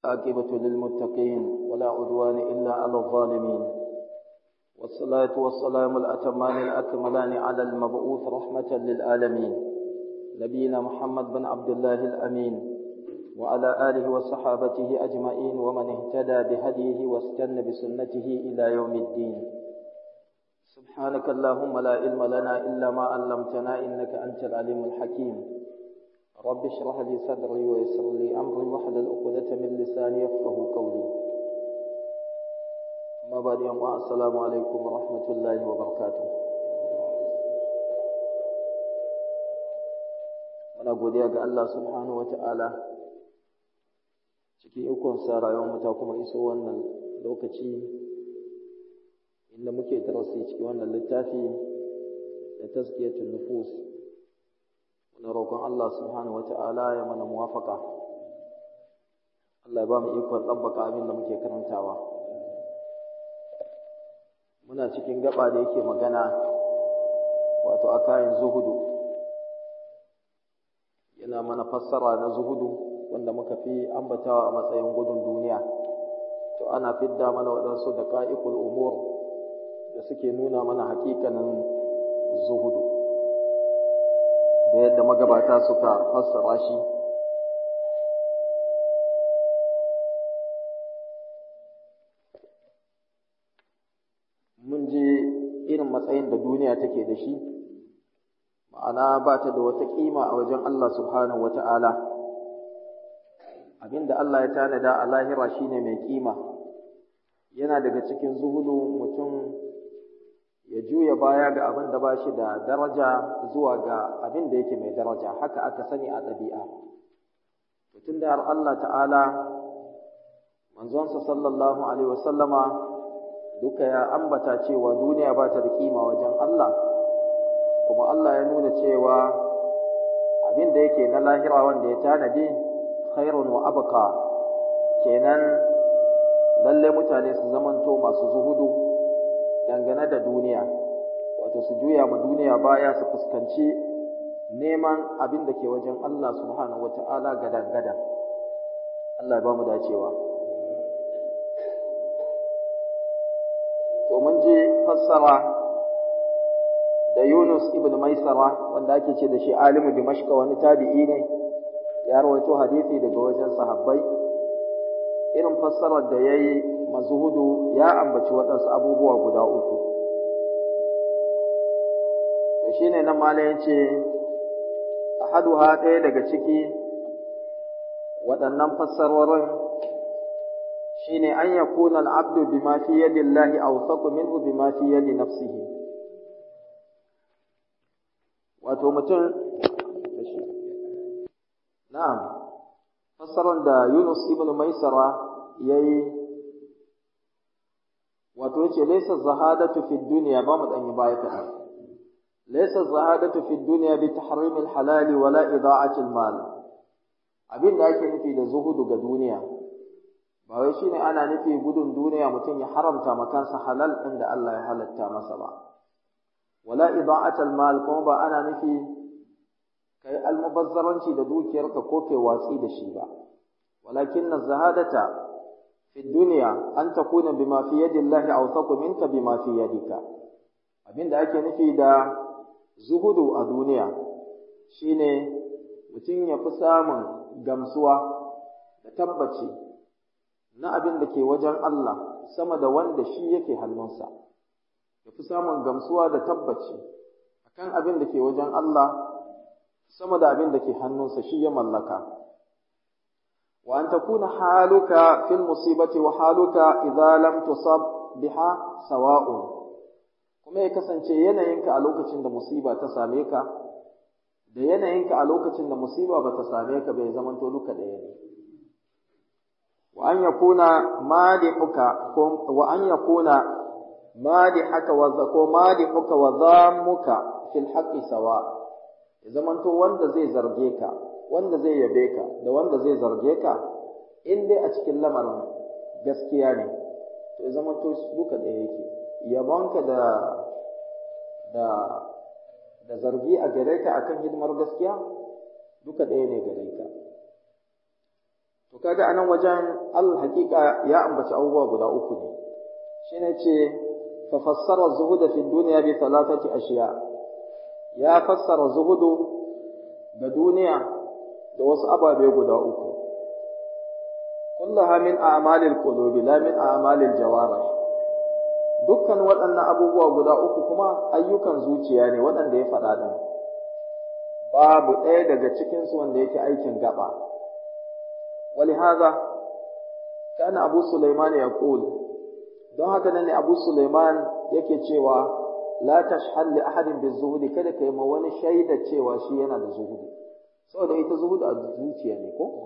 عاقبة للمتقين ولا عدوان إلا على الظالمين والصلاة والسلام الأتمان الأكملان على المبعوث رحمة للعالمين نبينا محمد بن عبد الله الأمين وعلى آله وصحابته أجمعين ومن اهتدى بهديه واستنى بسنته إلى يوم الدين سبحانك اللهم لا علم لنا إلا ما علمتنا إنك أنت العليم الحكيم رب اشرح لي صدري ويسر لي أمري واحلل عقدة من لساني يفقه قولي أما بعد يوم السلام عليكم ورحمة الله وبركاته muna godiya ga Allah subhanahu wata'ala cikin ikonsa rayuwar ta kuma iso wannan lokaci inda muke darasi cikin wannan littafi da tazkiyatul nufus muna roƙon Allah subhanahu wata'ala ya mana muwafaka Allah ya ba mu ikon tsabbaka abin da muke karantawa muna cikin gaba da yake magana wato a kayan zuhudu yana mana fassara na zuhudu wanda muka fi ambatawa a matsayin gudun duniya to ana fidda mana waɗansu da ƙa'ikul umur da suke nuna mana hakikanin zuhudu da yadda magabata suka fassara shi mun je irin matsayin da duniya take da shi ma'ana ba ta da wata ƙima a wajen Allah subhanahu wa ta'ala abinda Allah ya tanada a lahira shine mai ƙima yana daga cikin zuhudu mutum ya juya baya ga abin da ba shi da daraja zuwa ga abin da yake mai daraja haka aka sani a ɗabi'a tun da har Allah ta'ala manzonsa sallallahu alaihi wasallama duka ya ambata cewa duniya ba ta da kima wajen Allah kuma Allah ya nuna cewa abin da yake na lahira wanda ya tanadi khairun wa abqa kenan lalle mutane su zamanto masu zuhudu dangane da duniya wato su juya ma duniya baya su fuskanci neman abin da ke wajen Allah subhanahu wata'ala gadan gadan Allah ya ba mu dacewa to mun ji fassara da Yunus ibn Maisara wanda ake ce da shi alimu Dimashqa wani tabi'i ne ya rawaito hadisi daga wajen sahabbai irin fassarar da yayi mazuhudu ya ambaci waɗansu abubuwa guda uku to shine nan mala yace ahaduha ɗaya daga ciki waɗannan fassarorin shine an yakuna al-abdu bima fi yadi Allah awsaqu minhu bima fi yadi nafsihi wato mutum na'am fassarar da Yunus ibn Maisara yayi wato yace laysa zahadatu fi dunya ba mu danyi baya kaɗan laysa zahadatu fi dunya bi tahrim al-halal wala ida'ati al-mal abin da ake nufi da zuhudu ga duniya ba wai shine ana nufi gudun duniya mutum ya haramta makansa halal ɗin da Allah ya halatta masa ba wala ida'at al-mal kuma ba ana nufi kai almubazzaranci da dukiyarka ko kai watsi da shi ba walakin az-zahadata fi dunya an takuna bima fi yadi Allah awsaqu minka bima fi yadika abinda ake nufi da zuhudu a duniya shine mutum ya fi samun gamsuwa da tabbaci na abin da ke wajen Allah sama da wanda shi yake hannunsa ya fi samun gamsuwa da tabbaci akan abin da ke wajen Allah sama da abin da ke hannunsa shi ya mallaka wa an takuna haluka fil musibati wa haluka idza lam tusab biha sawa'un kuma ya kasance yanayinka a lokacin da musiba ta same ka da yanayinka a lokacin da musiba ba ta same ka bai zamanto duka ɗaya ne wa an yakuna madihuka wa an yakuna madihaka wa ko madihuka wa dhammuka fil haqqi sawa ya zamanto wanda zai zarge ka wanda zai yabe ka da wanda zai zarge ka in dai a cikin lamarin gaskiya ne to ya zamanto duka ɗaya yake yabonka da da da zargi a gare ka akan hidimar gaskiya duka ɗaya ne gare ka to to kaga anan wajen al haqiqa ya ambaci abubuwa guda uku ne shine ce fa fassara zuhuda fi dunya bi thalathati ashiya ya fassara zuhudu ga duniya da wasu ababe guda uku kullaha min a'malil qulubi la min a'malil jawarih dukkan waɗannan abubuwa guda uku kuma ayyukan zuciya ne waɗanda ya faɗa din babu ɗaya daga cikin su wanda yake aikin gaba ولهذا كان أبو سليمان يقول don haka nan ne Abu Sulaiman yake cewa la tashhal li ahadin bizuhudi kada kai ma wani shaida cewa shi yana da zuhudu saboda ita zuhudu a zuciya ne ko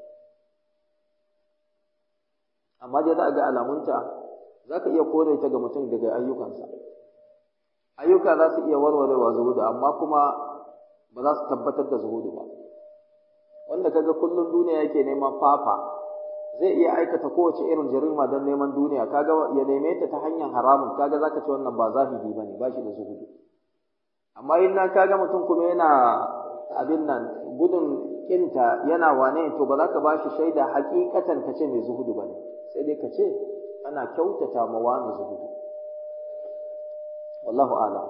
amma dai za a ga alamunta za ka iya kore ta ga mutum daga ayyukansa ayyuka za su iya warwarewa zuhudu amma kuma ba za su tabbatar da zuhudu ba wanda kaga kullum duniya yake neman fafa zai iya aikata kowace irin jarima don neman duniya kaga ya neme ta ta hanyar haramun kaga zaka ce wannan ba zahidi bane ba shi da zuhudu amma in nan kaga mutum kuma yana abin nan gudun kinta yana wane to ba za ka bashi shaida hakikatan ka ce mai zuhudu bane sai dai ka ce ana kyautata ma wani zuhudu wallahu a'lam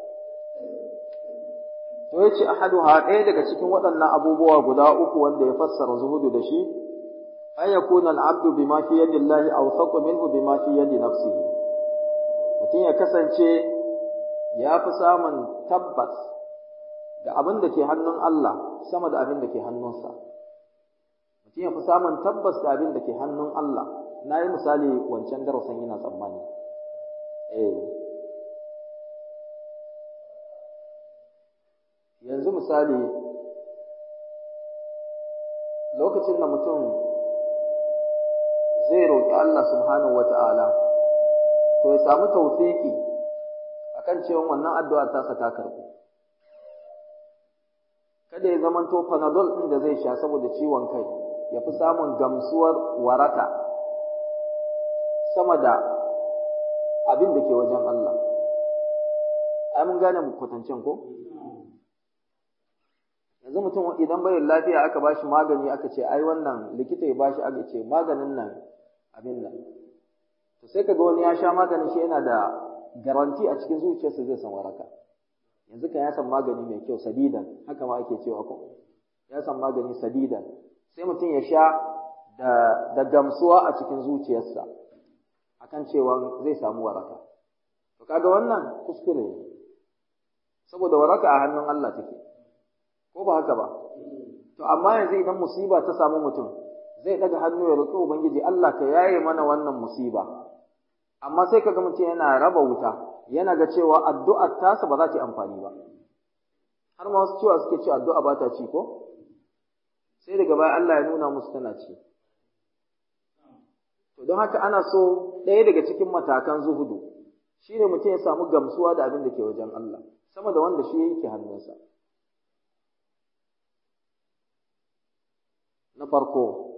to yace ahaduha ɗaya daga cikin waɗannan abubuwa guda uku wanda ya fassara zuhudu da shi an yakuna al-abdu bima fi yadi Allah awthaqu minhu bima fi yadi nafsihi mutum ya kasance ya fi samun tabbas da abin da ke hannun Allah sama da abin da ke hannunsa mutum ya fi samun tabbas da abin da ke hannun Allah na yi misali wancan darasin yana tsammani eh yanzu misali lokacin da mutum zai roƙi Allah subhanahu wata'ala to ya samu tawfiki akan cewa wannan addu'ar tasa ta karɓu kada ya zamanto panadol ɗin da zai sha saboda ciwon kai ya fi samun gamsuwar waraka sama da abin da ke wajen Allah ai mun gane kwatancen ko yanzu mutum idan bai lafiya aka ba shi magani aka ce ai wannan likita ya ba shi aka ce maganin nan abin nan to sai kaga wani ya sha maganin shi yana da garanti a cikin zuciyarsa zai san waraka yanzu kan ya san magani mai kyau sadidan haka ma ake cewa ko ya san magani sadidan sai mutum ya sha da da gamsuwa a cikin zuciyarsa akan cewa zai samu waraka to kaga wannan kuskure ne saboda waraka a hannun Allah take ko ba haka ba to amma yanzu idan musiba ta samu mutum zai daga hannu ya roƙi ubangiji Allah ka yaye mana wannan musiba amma sai kaga mutum yana raba wuta yana ga cewa addu'ar tasa ba za ta yi amfani ba har ma wasu cewa suke cewa addu'a ba ta ci ko sai daga baya Allah ya nuna musu tana ci to don haka ana so ɗaya daga cikin matakan zuhudu shine mutum ya samu gamsuwa da abin da ke wajen Allah sama da wanda shi yake hannunsa na farko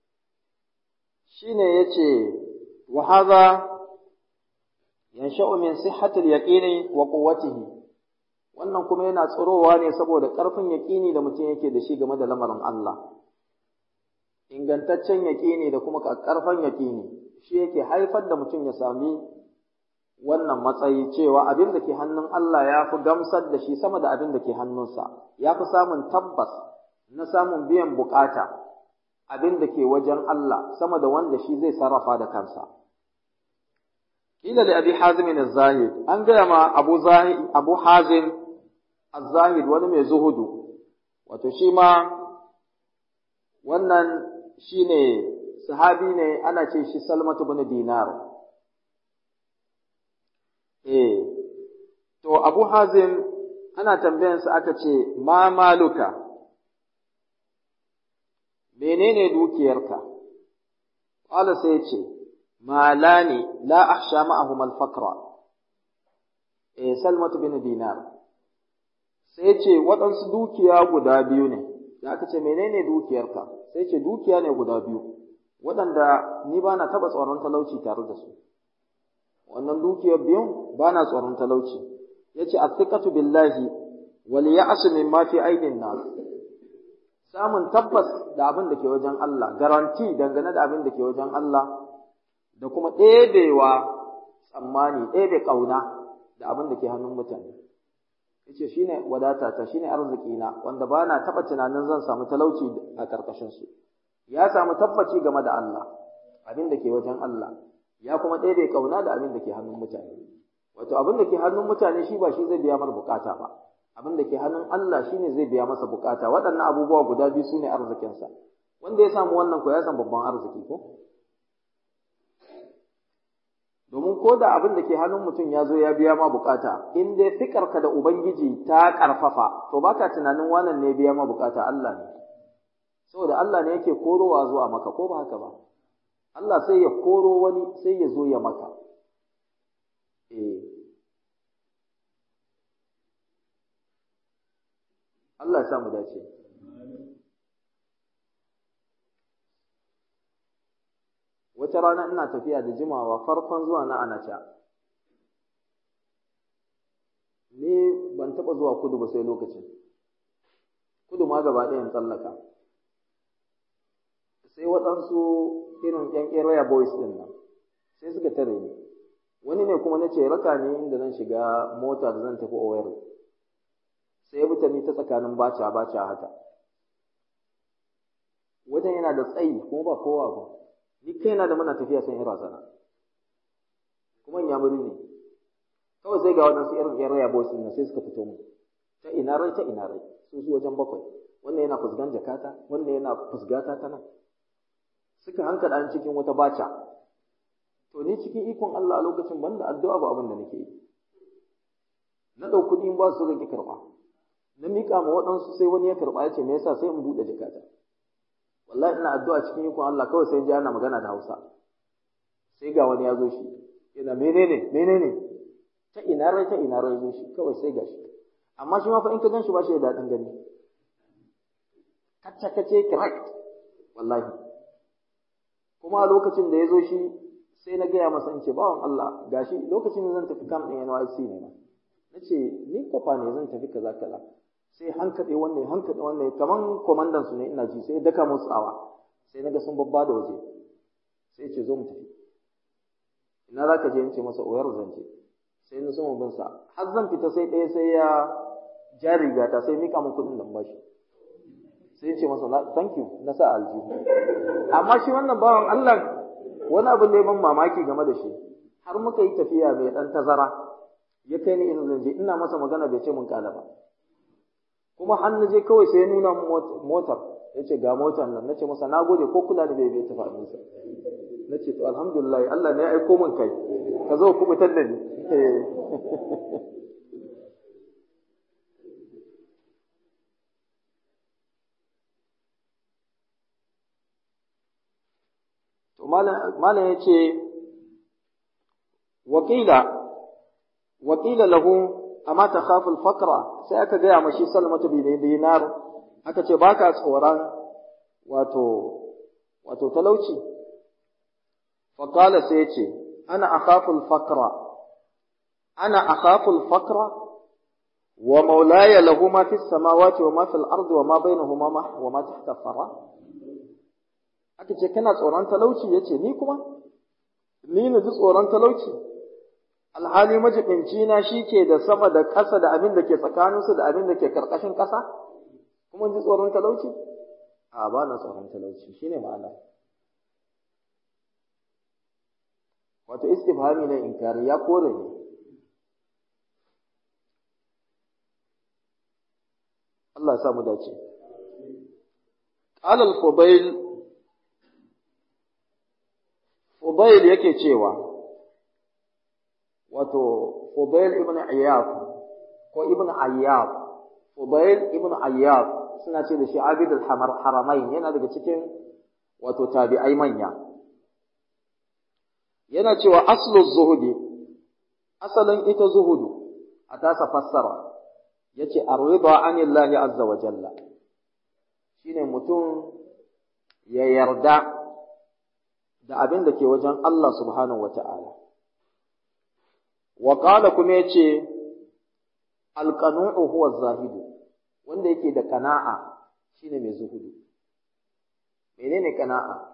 shine yace wa hadha yansha'u min sihhatil yaqini wa quwwatihi wannan kuma yana tsirowa ne saboda ƙarfin yaƙini da mutum yake da shi game da lamarin Allah ingantaccen yaƙini da kuma ƙarfin yaƙini shi yake haifar da mutum ya sami wannan matsayi cewa abin da ke hannun Allah ya fi gamsar da shi sama da abin da ke hannunsa ya fi samun tabbas na samun biyan bukata abin da ke wajen Allah sama da wanda shi zai sarrafa da kansa. Kila da Abi Hazim az-Zahid an gaya ma Abu Zahid Abu Hazim az-Zahid wani mai zuhudu wato shi ma wannan shine sahabi ne ana ce shi Salmatu bin Dinar eh to Abu Hazim ana tambayansa aka ce ma maluka menene dukiyarka qala sai ce malani la akhsha ma'ahum al-faqra eh salmatu bin dinar sai ce waɗansu dukiya guda biyu ne da aka ce menene dukiyarka sai ce dukiya ne guda biyu waɗanda ni ba na taɓa tsoron talauci tare da su wannan dukiyar biyun ba na tsoron talauci ya ce athiqatu billahi wal ya'su mimma fi aidin nas samun tabbas da abin da ke wajen Allah garanti dangane da abin da ke wajen Allah da kuma ɗebewa tsammani ɗebe ƙauna da abin da ke hannun mutane yace shine wadata ta shine arziki na wanda ba na taɓa tunanin zan samu talauci a ƙarƙashin su ya samu tabbaci game da Allah abin da ke wajen Allah ya kuma ɗebe ƙauna da abin da ke hannun mutane wato abin da ke hannun mutane shi ba shi zai biya mar bukata ba abin da ke hannun Allah shine zai biya masa bukata waɗannan abubuwa guda biyu sune arzikinsa wanda ya samu wannan ko ya san babban arziki ko domin ko da abin da ke hannun mutum ya zo ya biya ma bukata in dai fikarka da ubangiji ta karfafa to baka tunanin wannan ne biya ma bukata Allah ne saboda Allah ne yake korowa zuwa maka ko ba haka ba Allah sai ya koro wani sai ya zo ya maka eh Allah ya sa mu dace wata rana ina tafiya da jimawa farkon zuwa na anacha ni ban taɓa zuwa kudu ba sai lokacin kudu ma gaba ɗayan tsallaka sai waɗansu irin ƴan area boys ɗin nan sai suka tare ni wani ne kuma na ce raka ne inda zan shiga mota da zan tafi Owerri sai ya bi ta ni ta tsakanin baca baca haka wajen yana da tsayi kuma ba kowa ba ni kaina da muna tafiya san ira sana kuma in yamuri ne kawai sai ga waɗansu irin ƴan raya boys ɗin sai suka fito mu ta ina rai ta ina rai su su wajen bakwai wannan yana fusgan jakata wannan yana fusgata ta nan suka hankala an cikin wata baca to ni cikin ikon Allah a lokacin banda addu'a ba abin da nake yi na ɗau kuɗi in ba su rage karɓa na miƙa ma waɗansu sai wani ya karɓa ya ce me yasa sai in buɗe jakata wallahi ina addu'a cikin ikon Allah kawai sai ji ana magana da Hausa sai ga wani ya zo shi yana menene menene ta ina rai ta ina rai zo shi kawai sai ga shi amma shi ma fa in ka gan shi ba shi da daɗin gani kacce kacce correct wallahi kuma a lokacin da ya zo shi sai na gaya masa in ce bawan Allah gashi lokacin da zan tafi kam ɗin NYC ne ma na ce ni kwafa ne zan tafi kaza kaza sai hankaɗe wannan hankaɗe wannan kaman kwamandan su ne ina ji sai daka musu tsawa sai naga sun babba da waje sai ce zo mu tafi ina za ka je in ce masa oyar zance sai na soma bin sa har zan fita sai ɗaya sai ya ja rigata sai mika min kuɗin da bashi sai ce masa thank you na sa aljihu amma shi wannan bawan Allah wani abu ne ban mamaki game da shi har muka yi tafiya mai ɗan tazara ya kai ni ina zan je ina masa magana bai ce mun kala ba kuma har na je kawai sai ya nuna motar ya ce ga motar nan na ce masa na gode ko kula da bai bai tafi abinsa na ce to alhamdulillah Allah ne ya aiko min kai ka zo ku fitar da ni to malam ya ce wakila wakila lahu amma ta khaful fakra sai aka gaya mashi salmatu bi dinar aka ce baka tsoron wato wato talauci fa qala sai ce ana akhaful fakra ana akhaful fakra wa maulaya lahu ma fis samawati wa ma fil ardi wa ma bainahuma wa ma tahta fara aka ce kana tsoron talauci yace ni kuma ni na ji tsoron talauci alhali majibinci na shi ke da sama da ƙasa da abin da ke tsakaninsu da abin da ke ƙarƙashin ƙasa kuma ji tsoron talauci a ba na tsoron talauci shine ma'ana wato istifhami ne inkari ya kore ne Allah ya sa mu dace qala al-fudail fudail yake cewa wato Fudail ibn Ayyab ko ibn Ayyab Fudail ibn Ayyab suna ce da shi Abid al-Haramain yana daga cikin wato tabi'ai manya yana cewa aslu zuhudi asalin ita zuhudu a tasa fassara yace arida anillahi azza wa jalla shine mutum ya yarda da abin da ke wajen Allah subhanahu wa ta'ala wa qala kuma yace alqanu'u huwa zahidu wanda yake da qana'a shine mai zuhudu menene kana'a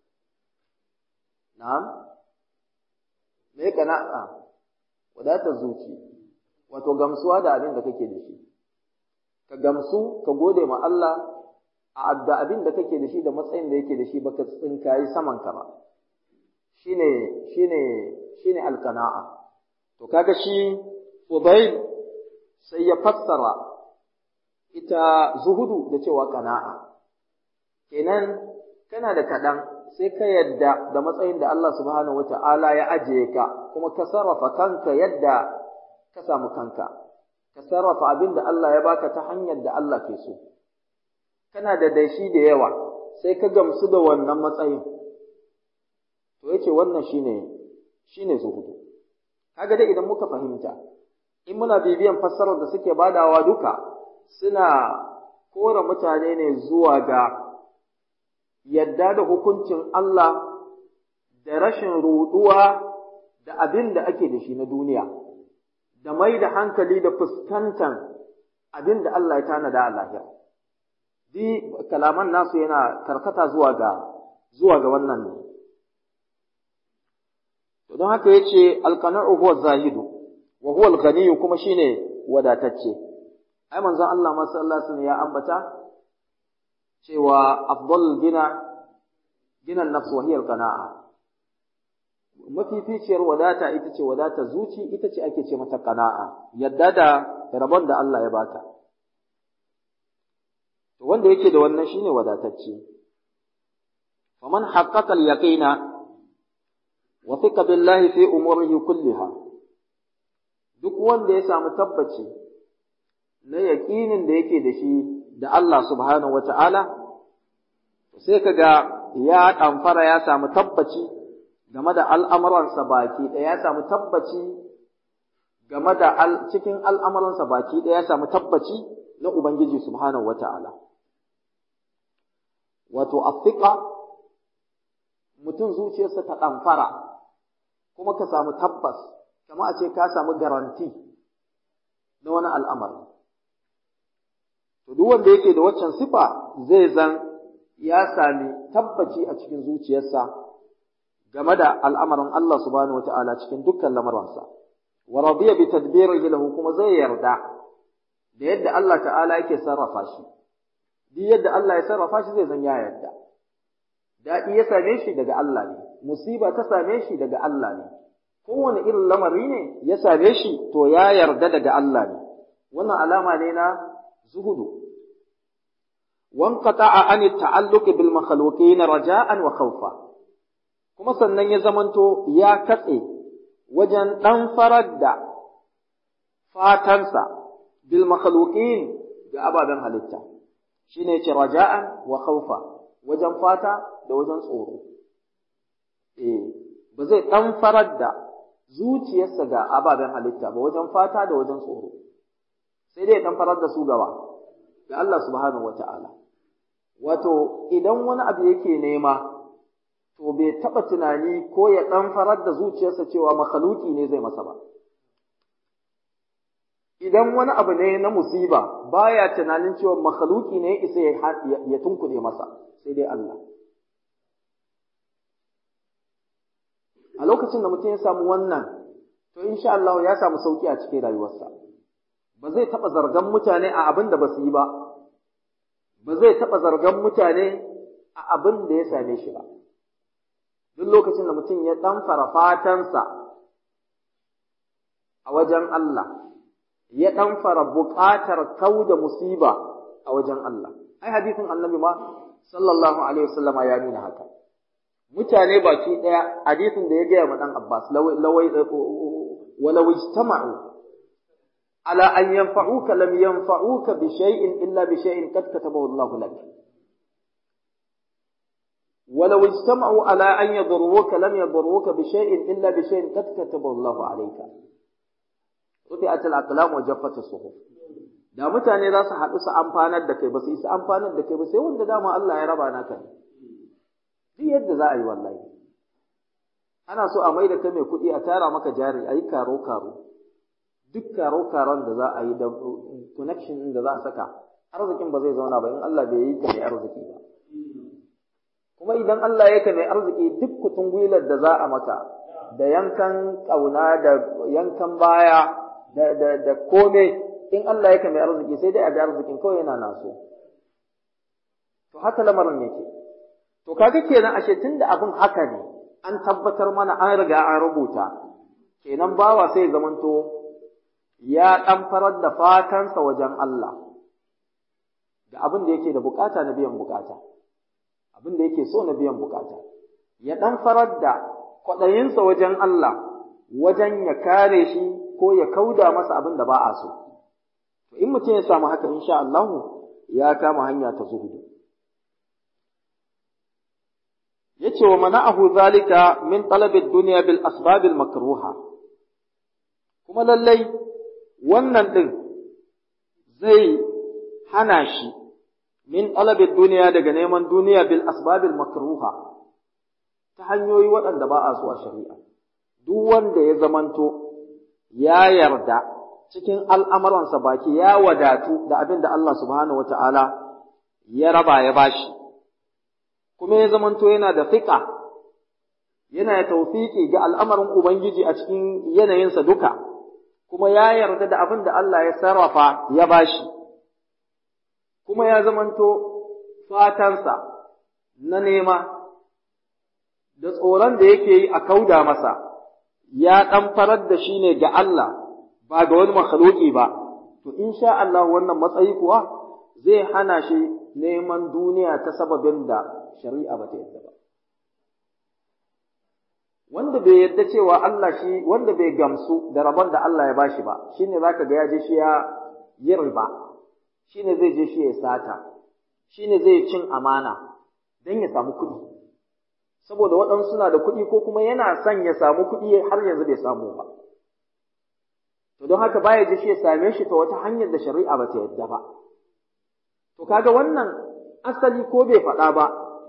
na'am me kana'a wadatar zuci wato gamsuwa da abin da kake da shi ka gamsu ka gode ma Allah a da abin da kake da shi da matsayin da yake da shi baka tsinkayi saman ka ba shine shine shine alqana'a to kaga shi Fudayl sai ya fassara ita zuhudu da cewa kana'a kenan kana da kaɗan sai ka yadda da matsayin da Allah subhanahu wata'ala ya ajiye ka kuma ka sarrafa kanka yadda ka samu kanka ka sarrafa abin da Allah ya baka ta hanyar da Allah ke so kana da dashi da yawa sai ka gamsu da wannan matsayin to yace wannan shine shine zuhudu kaga dai idan muka fahimta in muna bibiyan fassarar da suke badawa duka suna kora mutane ne zuwa ga yadda da hukuncin Allah da rashin ruɗuwa da abin da ake da shi na duniya da mai da hankali da fuskantar abin da Allah ya tanada a lahira di kalaman nasu yana karkata zuwa ga zuwa ga wannan ne to don haka yace alqana'u huwa zahidu wa huwa al kuma shine wadatacce ai manzon Allah ma sallallahu alaihi wasallam ya ambata cewa afdal gina ginan nafs wa hiya al-qana'a mafificiyar wadata ita ce wadata zuci ita ce ake ce mata qana'a yadda da rabon da Allah ya baka to wanda yake da wannan shine wadatacce faman haqqaqa al-yaqina wa thiqa billahi fi umurihi kulliha duk wanda ya samu tabbaci na yaƙinin da yake da shi da Allah subhanahu wata'ala sai kaga ya ɗamfara ya samu tabbaci game da al'amuransa baki ɗaya ya samu tabbaci game da cikin al'amuransa baki ɗaya ya samu tabbaci na Ubangiji subhanahu wata'ala wato afika mutum zuciyarsa ta ɗamfara kuma ka samu tabbas kama a ce ka samu garanti na wani al'amari To duk wanda yake da waccan sifa zai zan ya sami tabbaci a cikin zuciyarsa game da al'amarin Allah subhanahu wata'ala cikin dukkan lamaransa. Wa radiya bi tadbirihi lahu kuma zai yarda da yadda Allah ta'ala yake sarrafa shi. Duk yadda Allah ya sarrafa shi zai zan ya yarda. Daɗi ya same shi daga Allah ne, musiba ta same shi daga Allah ne. Kowane irin lamari ne ya same shi to ya yarda daga Allah ne. Wannan alama ne na zuhudu wanqata'a an ta'alluq bil makhluqin raja'an wa khawfa kuma sannan ya zamanto ya katse wajen dan farar da fatansa bil makhluqin ga ababen halitta shine ce raja'an wa khawfa wajen fata da wajen tsoro eh ba zai dan farar da zuciyarsa ga ababen halitta ba wajen fata da wajen tsoro sai dai dan farar da su gaba ga Allah subhanahu wata'ala wato idan wani abu yake nema to bai taba tunani ko ya dan farar da zuciyarsa cewa makhluki ne zai masa ba idan wani abu ne na musiba baya tunanin cewa makhluki ne isa ya tunkuɗe masa sai dai Allah a lokacin da mutum ya samu wannan to insha Allah ya samu sauki a cikin rayuwarsa ba zai taɓa zargan mutane a abin da ba su yi ba, ba zai taɓa zargan mutane a abin da ya same shi ba. Duk lokacin da mutum ya ɗanfara fatansa a wajen Allah, ya ɗanfara buƙatar kau da musiba a wajen Allah. Ai, hadisin annabi ma, sallallahu Alaihi wasallama ya nuna haka. Mutane baki ɗaya, hadisin da ya gaya ma ɗan Abbas, lawai, walau ijtama'u على أن ينفعوك لم ينفعوك بشيء إلا بشيء قد كتبه الله لك ولو اجتمعوا على أن يضروك لم يضروك بشيء إلا بشيء قد كتبه الله عليك رفعت الأقلام وجفت الصحف da mutane za su haɗu su amfanar da kai ba su isa amfanar da kai ba sai wanda dama Allah ya raba naka ne duk yadda za a yi wallahi ana so a mai da kai mai kuɗi a tara maka jari a yi karo karo duk karo-karon da za a yi da connection da za a saka arzikin ba zai zauna ba in Allah bai yi ka mai arziki ba kuma idan Allah ya ka mai arziki duk kutun gwilar da za a maka da yankan ƙauna da yankan baya da da da kome in Allah ya ka mai arziki sai dai a ga arzikin kawai yana naso to haka lamarin yake to kaga kenan ashe tunda abin haka ne an tabbatar mana an riga an rubuta kenan bawa sai zamanto ya ɗan farar da fatansa wajen Allah da abin da yake da bukata na biyan bukata abin da yake so na biyan bukata ya ɗan farar da kwaɗayinsa wajen Allah wajen ya kare shi ko ya kauda masa abin da ba a so to in mutum ya samu haka insha Allah ya kama hanya ta zuhudu yace wa mana'ahu zalika min talabi dunya bil asbab al makruha kuma lallai wannan din zai hana shi min talabi dunya daga neman duniya bil asbab al makruha ta hanyoyi waɗanda ba a so a shari'a duk wanda ya zamanto ya yarda cikin al'amuransa baki ya wadatu da abin da Allah subhanahu wata'ala ya raba ya bashi kuma ya zamanto yana da fiƙa yana da tawfiki ga al'amarin Ubangiji a cikin yanayinsa duka, kuma ya yarda da abin da Allah ya sarrafa ya bashi, kuma ya zamanto fatansa na nema da tsoron da yake yi a kauda masa, ya ɗan farar da shi ne ga Allah ba ga wani makhluki ba, to in sha Allah wannan matsayi kuwa zai hana shi neman duniya ta sababin da shari'a ba ta yadda ba. Wanda bai yadda cewa Allah shi, wanda bai gamsu da rabon da Allah ya bashi ba, shi ne za ka ga ya je shi ya yi riba, shi ne zai je shi ya sata, shi ne zai cin amana don ya samu kuɗi. Saboda waɗansu suna da kuɗi ko kuma yana son ya samu kuɗi har yanzu bai samu ba. To don haka baya je shi ya same shi ta wata hanyar da shari'a ba ta yadda ba. To kaga wannan asali ko bai faɗa ba,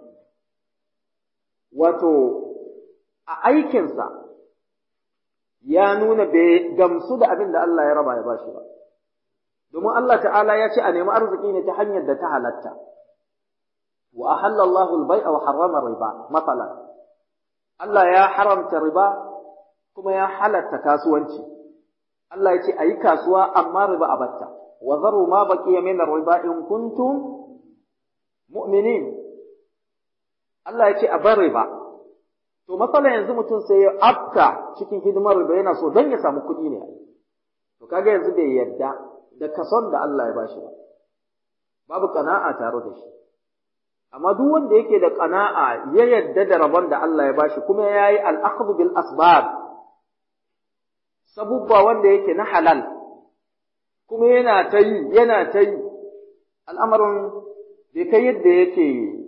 wato a aikinsa ya nuna bai gamsu da abin da Allah ya raba ya bashi ba. Domin Allah ta'ala ya ce a nemi arziki ne ta hanyar da ta halatta. Wa ahalla Allahu al-bai'a wa harrama riba, matsalan. Allah ya haramta riba kuma ya halatta kasuwanci. Allah ya ce a yi kasuwa amma riba a batta. Wa zaru ma baqiya min riba in kuntum mu'minin. Allah ya ce a bar riba. To matsala yanzu mutum sai ya afka cikin hidimar riba yana so don ya samu kuɗi ne. To kaga yanzu bai yarda da kason da Allah ya bashi ba. Babu kana'a tare da shi. Amma duk wanda yake da kana'a ya yarda da rabon da Allah ya bashi kuma ya yi al'akhdhu bil asbab sabubba wanda yake na halal kuma yana ta yi yana ta yi al'amarin bai kai yadda yake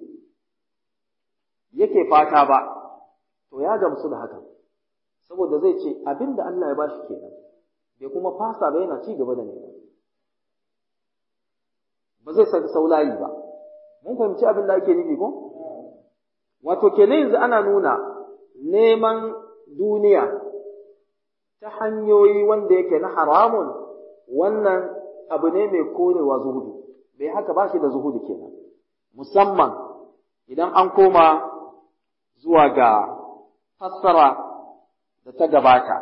yake fata ba to ya gamsu da haka saboda zai ce abin da Allah ya bashi kenan bai kuma fasa ba yana ci gaba da nema ba zai saki saulayi ba mun fahimci abin da ake nufi ko wato kenan yanzu ana nuna neman duniya ta hanyoyi wanda yake na haramun wannan abu ne mai korewa zuhudu bai haka ba shi da zuhudu kenan musamman idan an koma zuwa ga fassara da ta gabata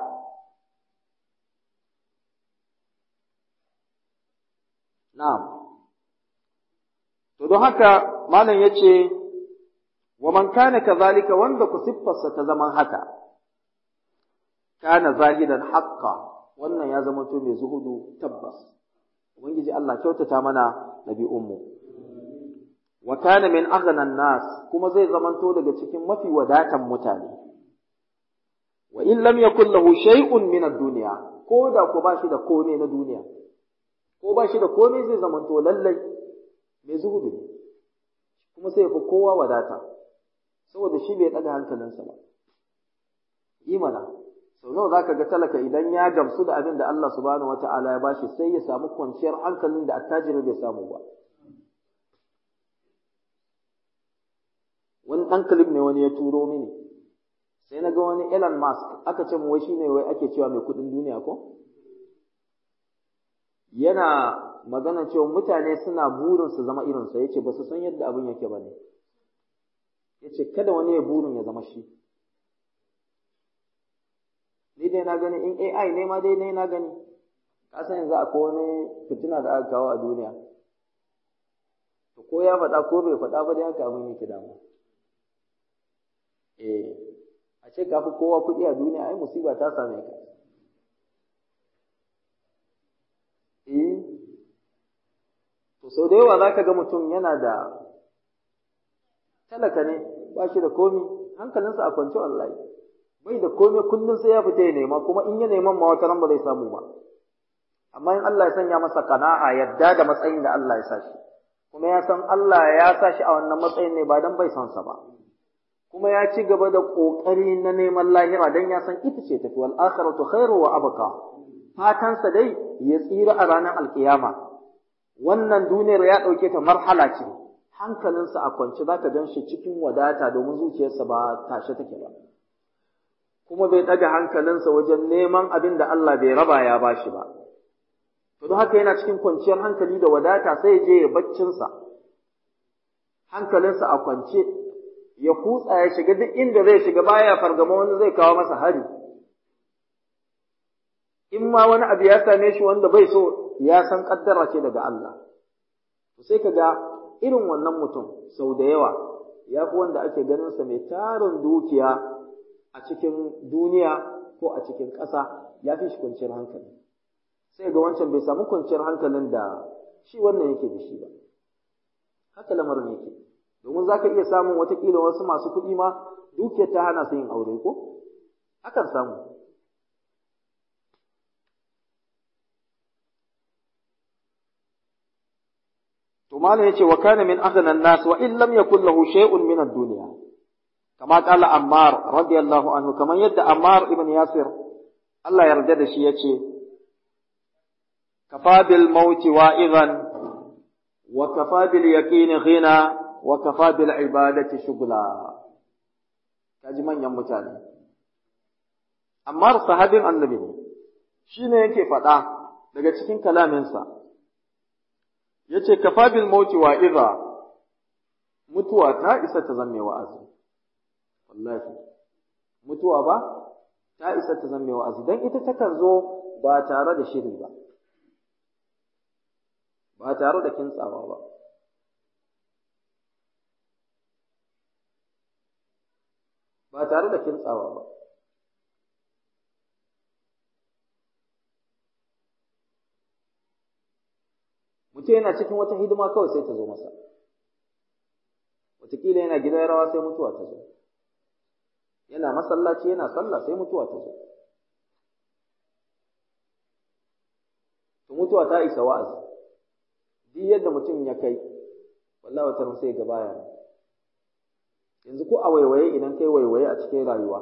na'am to don haka malam yace wa man kana kazalika wanda ku siffarsa ta zaman haka kana zahidan haqqa wannan ya zama to mai zuhudu tabbas ubangiji Allah kyautata mana nabi'unmu wa kana min aghnan nas kuma zai zamanto daga cikin mafi wadatan mutane wa in lam yakul lahu shay'un min ad-dunya ko da ko ba shi da komai na duniya ko ba shi da komai zai zamanto lallai mai zuhudu ne kuma sai fi kowa wadata saboda shi bai daga hankalinsa ba imana sau nawa za ka ga talaka idan ya gamsu da abin da Allah subhanahu wa ta'ala ya bashi sai ya samu kwanciyar hankalin da attajiri bai samu ba. Wani ɗan clip ne wani ya turo mini, sai na ga wani Elon Musk aka ce wai shine wai ake cewa mai kuɗin duniya ko? Yana magana cewa mutane suna burin su zama irinsa yace ba su san yadda abin yake bane yace kada wani ya burin ya zama shi ni dai na gani in AI ne ma dai ne na gani ka san yanzu akwai wani fitina da aka kawo a duniya to ko ya faɗa ko bai faɗa ba dai haka abin yake dama eh a ce ka fi kowa kuɗi a duniya ai musiba ta same ka eh to sau da yawa za ka ga mutum yana da talaka ne ba shi da komi hankalinsa a kwance wallahi bai da komi kullum sai ya fita ya nema kuma in ya neman ma wata ba zai samu ba amma in Allah ya sanya masa kana'a yadda da matsayin da Allah ya sa shi kuma ya san Allah ya sa shi a wannan matsayin ne ba dan bai son sa ba kuma ya ci gaba da kokari na neman lahira dan ya san ita ce tafi wal akhiratu khairu wa abqa fatansa dai ya tsira a ranar alkiyama wannan duniyar ya ɗauke ta marhala ce hankalinsa a kwance za ka gan shi cikin wadata domin zuciyarsa ba tashe take ba kuma bai ɗaga hankalinsa wajen neman abin da Allah bai raba ya ba shi ba to don haka yana cikin kwanciyar hankali da wadata sai je ya baccinsa hankalinsa a kwance ya kutsa ya shiga duk inda zai shiga baya fargama wani zai kawo masa hari in ma wani abu ya same shi wanda bai so ya san kaddara ce daga Allah to sai ka ga irin wannan mutum sau da yawa ya fi wanda ake ganin sa mai tarin dukiya a cikin duniya ko a cikin ƙasa ya fi shi kwanciyar hankali sai ga wancan bai samu kwanciyar hankalin da shi wannan yake da shi ba haka lamarin yake domin za ka iya samun watakila wasu masu kuɗi ma dukiyar ta hana su yin aure ko akan samu to malam yace wa kana min aghna an-nas wa in lam yakul lahu shay'un min ad-dunya kama qala ammar radiyallahu anhu kaman yadda ammar ibn yasir Allah yarda da shi yace kafa bil mauti wa'idan wa kafa bil yaqin ghina wa kafa bil ibadati shughla kaji manyan mutane ammar sahabin annabi ne shine yake faɗa daga cikin kalaminsa yace kafa bil mauti wa idha mutuwa ta isa ta zamme wa'azi wallahi mutuwa ba ta isa ta zamme wa'azi dan ita takan zo ba tare da shiri ba ba tare da kintsawa ba ba tare da kintsawa ba mutum yana cikin wata hidima kawai sai ta zo masa wataƙila yana gidan rawa sai mutuwa ta zo yana masallaci yana sallah sai mutuwa ta zo to mutuwa ta isa wa'azi duk yadda mutum ya kai wallahi wata sai ga baya yanzu ko a waiwaye idan kai waiwaye a cikin rayuwa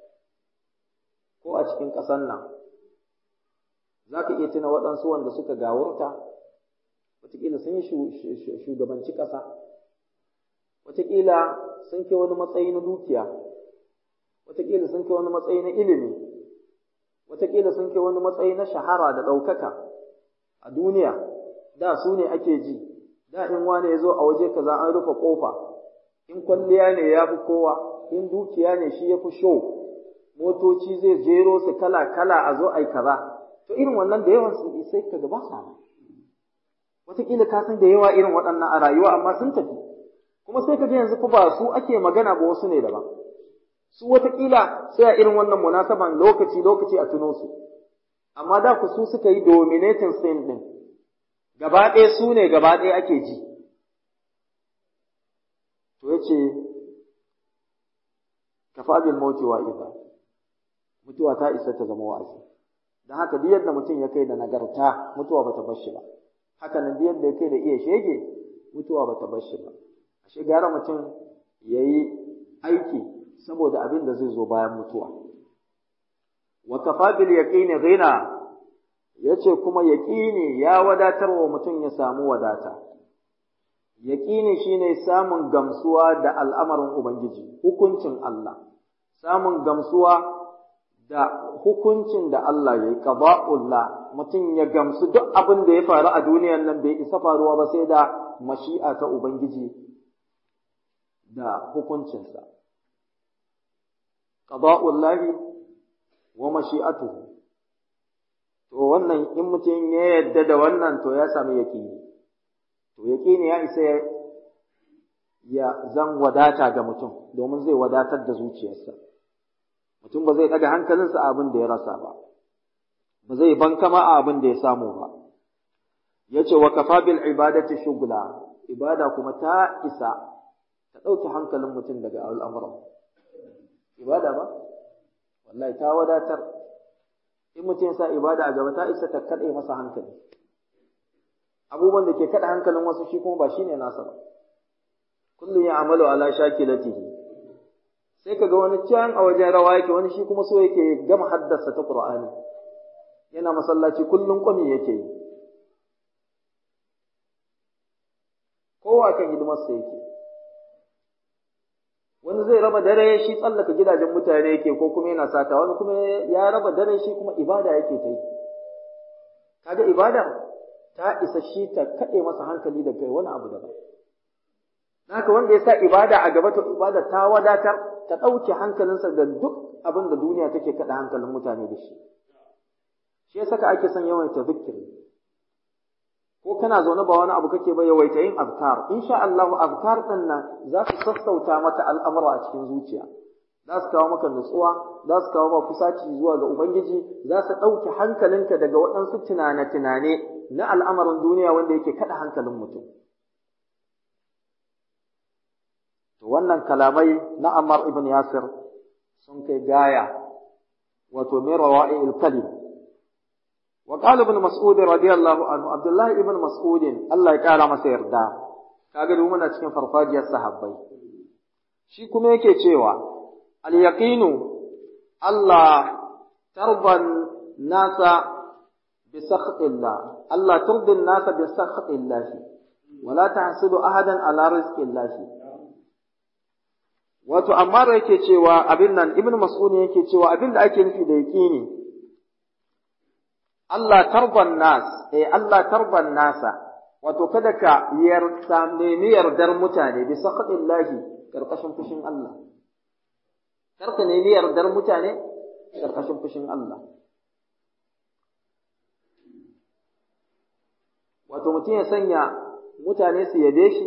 ko a cikin ƙasar nan za ka iya tuna waɗansu wanda suka gawurta wataƙila sun yi shugabanci ƙasa wataƙila sun kai wani matsayi na dukiya wataƙila sun kai wani matsayi na ilimi wataƙila sun kai wani matsayi na shahara da ɗaukaka a duniya da su ne ake ji da in wane ya zo a waje kaza an rufe ƙofa in kwalliya ne ya fi kowa in dukiya ne shi ya fi sho motoci zai jero su kala kala a zo ai kaza to irin wannan da yawan su sai ka gaba sa wataƙila ka san da yawa irin waɗannan a rayuwa amma sun tafi kuma sai ka ji yanzu ku ba su ake magana ba wasu ne daban su wataƙila sai a irin wannan munasaban lokaci lokaci a tuno su amma da ku su suka yi dominating scene din gaba ɗaya su ne gaba ɗaya ake ji to yace kafa bil mauti wa idha mutuwa ta isa ta zama wa'azi dan haka duk yadda mutum ya kai da nagarta mutuwa bata bar shi ba haka nan duk yadda ya kai da iya shege mutuwa bata bar shi ba ashe gara mutum yayi aiki saboda abin da zai zo bayan mutuwa wa kafa bil yaqini ghina yace kuma yaqini ya wadatar wa mutum ya samu wadata yaqini shine samun gamsuwa da al'amarin ubangiji hukuncin Allah samun gamsuwa da hukuncin da Allah ya yi qada'ullah mutum ya gamsu duk abin da ya faru a duniyar nan bai isa faruwa ba sai da mashi'a ta ubangiji da hukuncinsa qada'ullahi wa mashi'atuhu to wannan in mutum ya yadda da wannan to ya sami yaqini to yaqini ya isa ya zan wadata ga mutum domin zai wadatar da zuciyarsa mutum ba zai ɗaga hankalinsa a abin da ya rasa ba ba zai bankama a abin da ya samu ba ya ce wa kafa bil ibadati shugula ibada kuma ta isa ta ɗauki hankalin mutum daga al'amuran ibada ba wallahi ta wadatar in mutum ya sa ibada a gaba ta isa ta kaɗe masa hankali abubuwan da ke kaɗa hankalin wasu shi kuma ba shine nasa ba kullum ya amalu ala shakilatihi sai kaga wani can a wajen rawa yake wani shi kuma so yake gama haddasa ta Qur'ani yana masallaci kullum kwami yake yi kowa kan hidimarsa yake wani zai raba dare shi tsallaka gidajen mutane yake ko kuma yana sata wani kuma ya raba dare shi kuma ibada yake ta yi kaga ibada ta isa shi ta kaɗe masa hankali daga wani abu daban haka wanda ya sa ibada a gaba to ibada ta wadatar ta ɗauke hankalinsa da duk abin da duniya take kaɗa hankalin mutane da shi shi ya saka ake son yawaita zikiri ko kana zaune ba wani abu kake ba yawaita yin azkar insha Allah azkar din nan za su sassauta maka al'amura a cikin zuciya za su kawo maka nutsuwa za su kawo maka kusaci zuwa ga ubangiji za su ɗauke hankalinka daga waɗansu tunane-tunane na al'amarin duniya wanda yake kaɗa hankalin mutum To wannan kalamai na Ammar ibn Yasir sun kai gaya, wato mai rawa'i kalim. Wa qala ibn Mas'ud radiyallahu anhu Abdullah ibn Mas'ud Allah ya kara masa yarda. Kaga duk muna cikin farfajiyar sahabbai. Shi kuma yake cewa al yaqinu Allah tarban nasa bi sakhatillah Allah turdin nasa bi sakhatillah wala tahsudu ahadan ala rizqillah Wato, amma da yake cewa abin nan, Ibn Mas'ud yake cewa abin da ake nufi da yaƙini, Allah tarban nas, eh Allah tarban nasa, wato kada ka yarda nemi yardar mutane bisa lahi ƙarƙashin fushin Allah. Kar ka nemi yardar mutane ƙarƙashin fushin Allah. Wato mutum ya sanya mutane su yabe shi,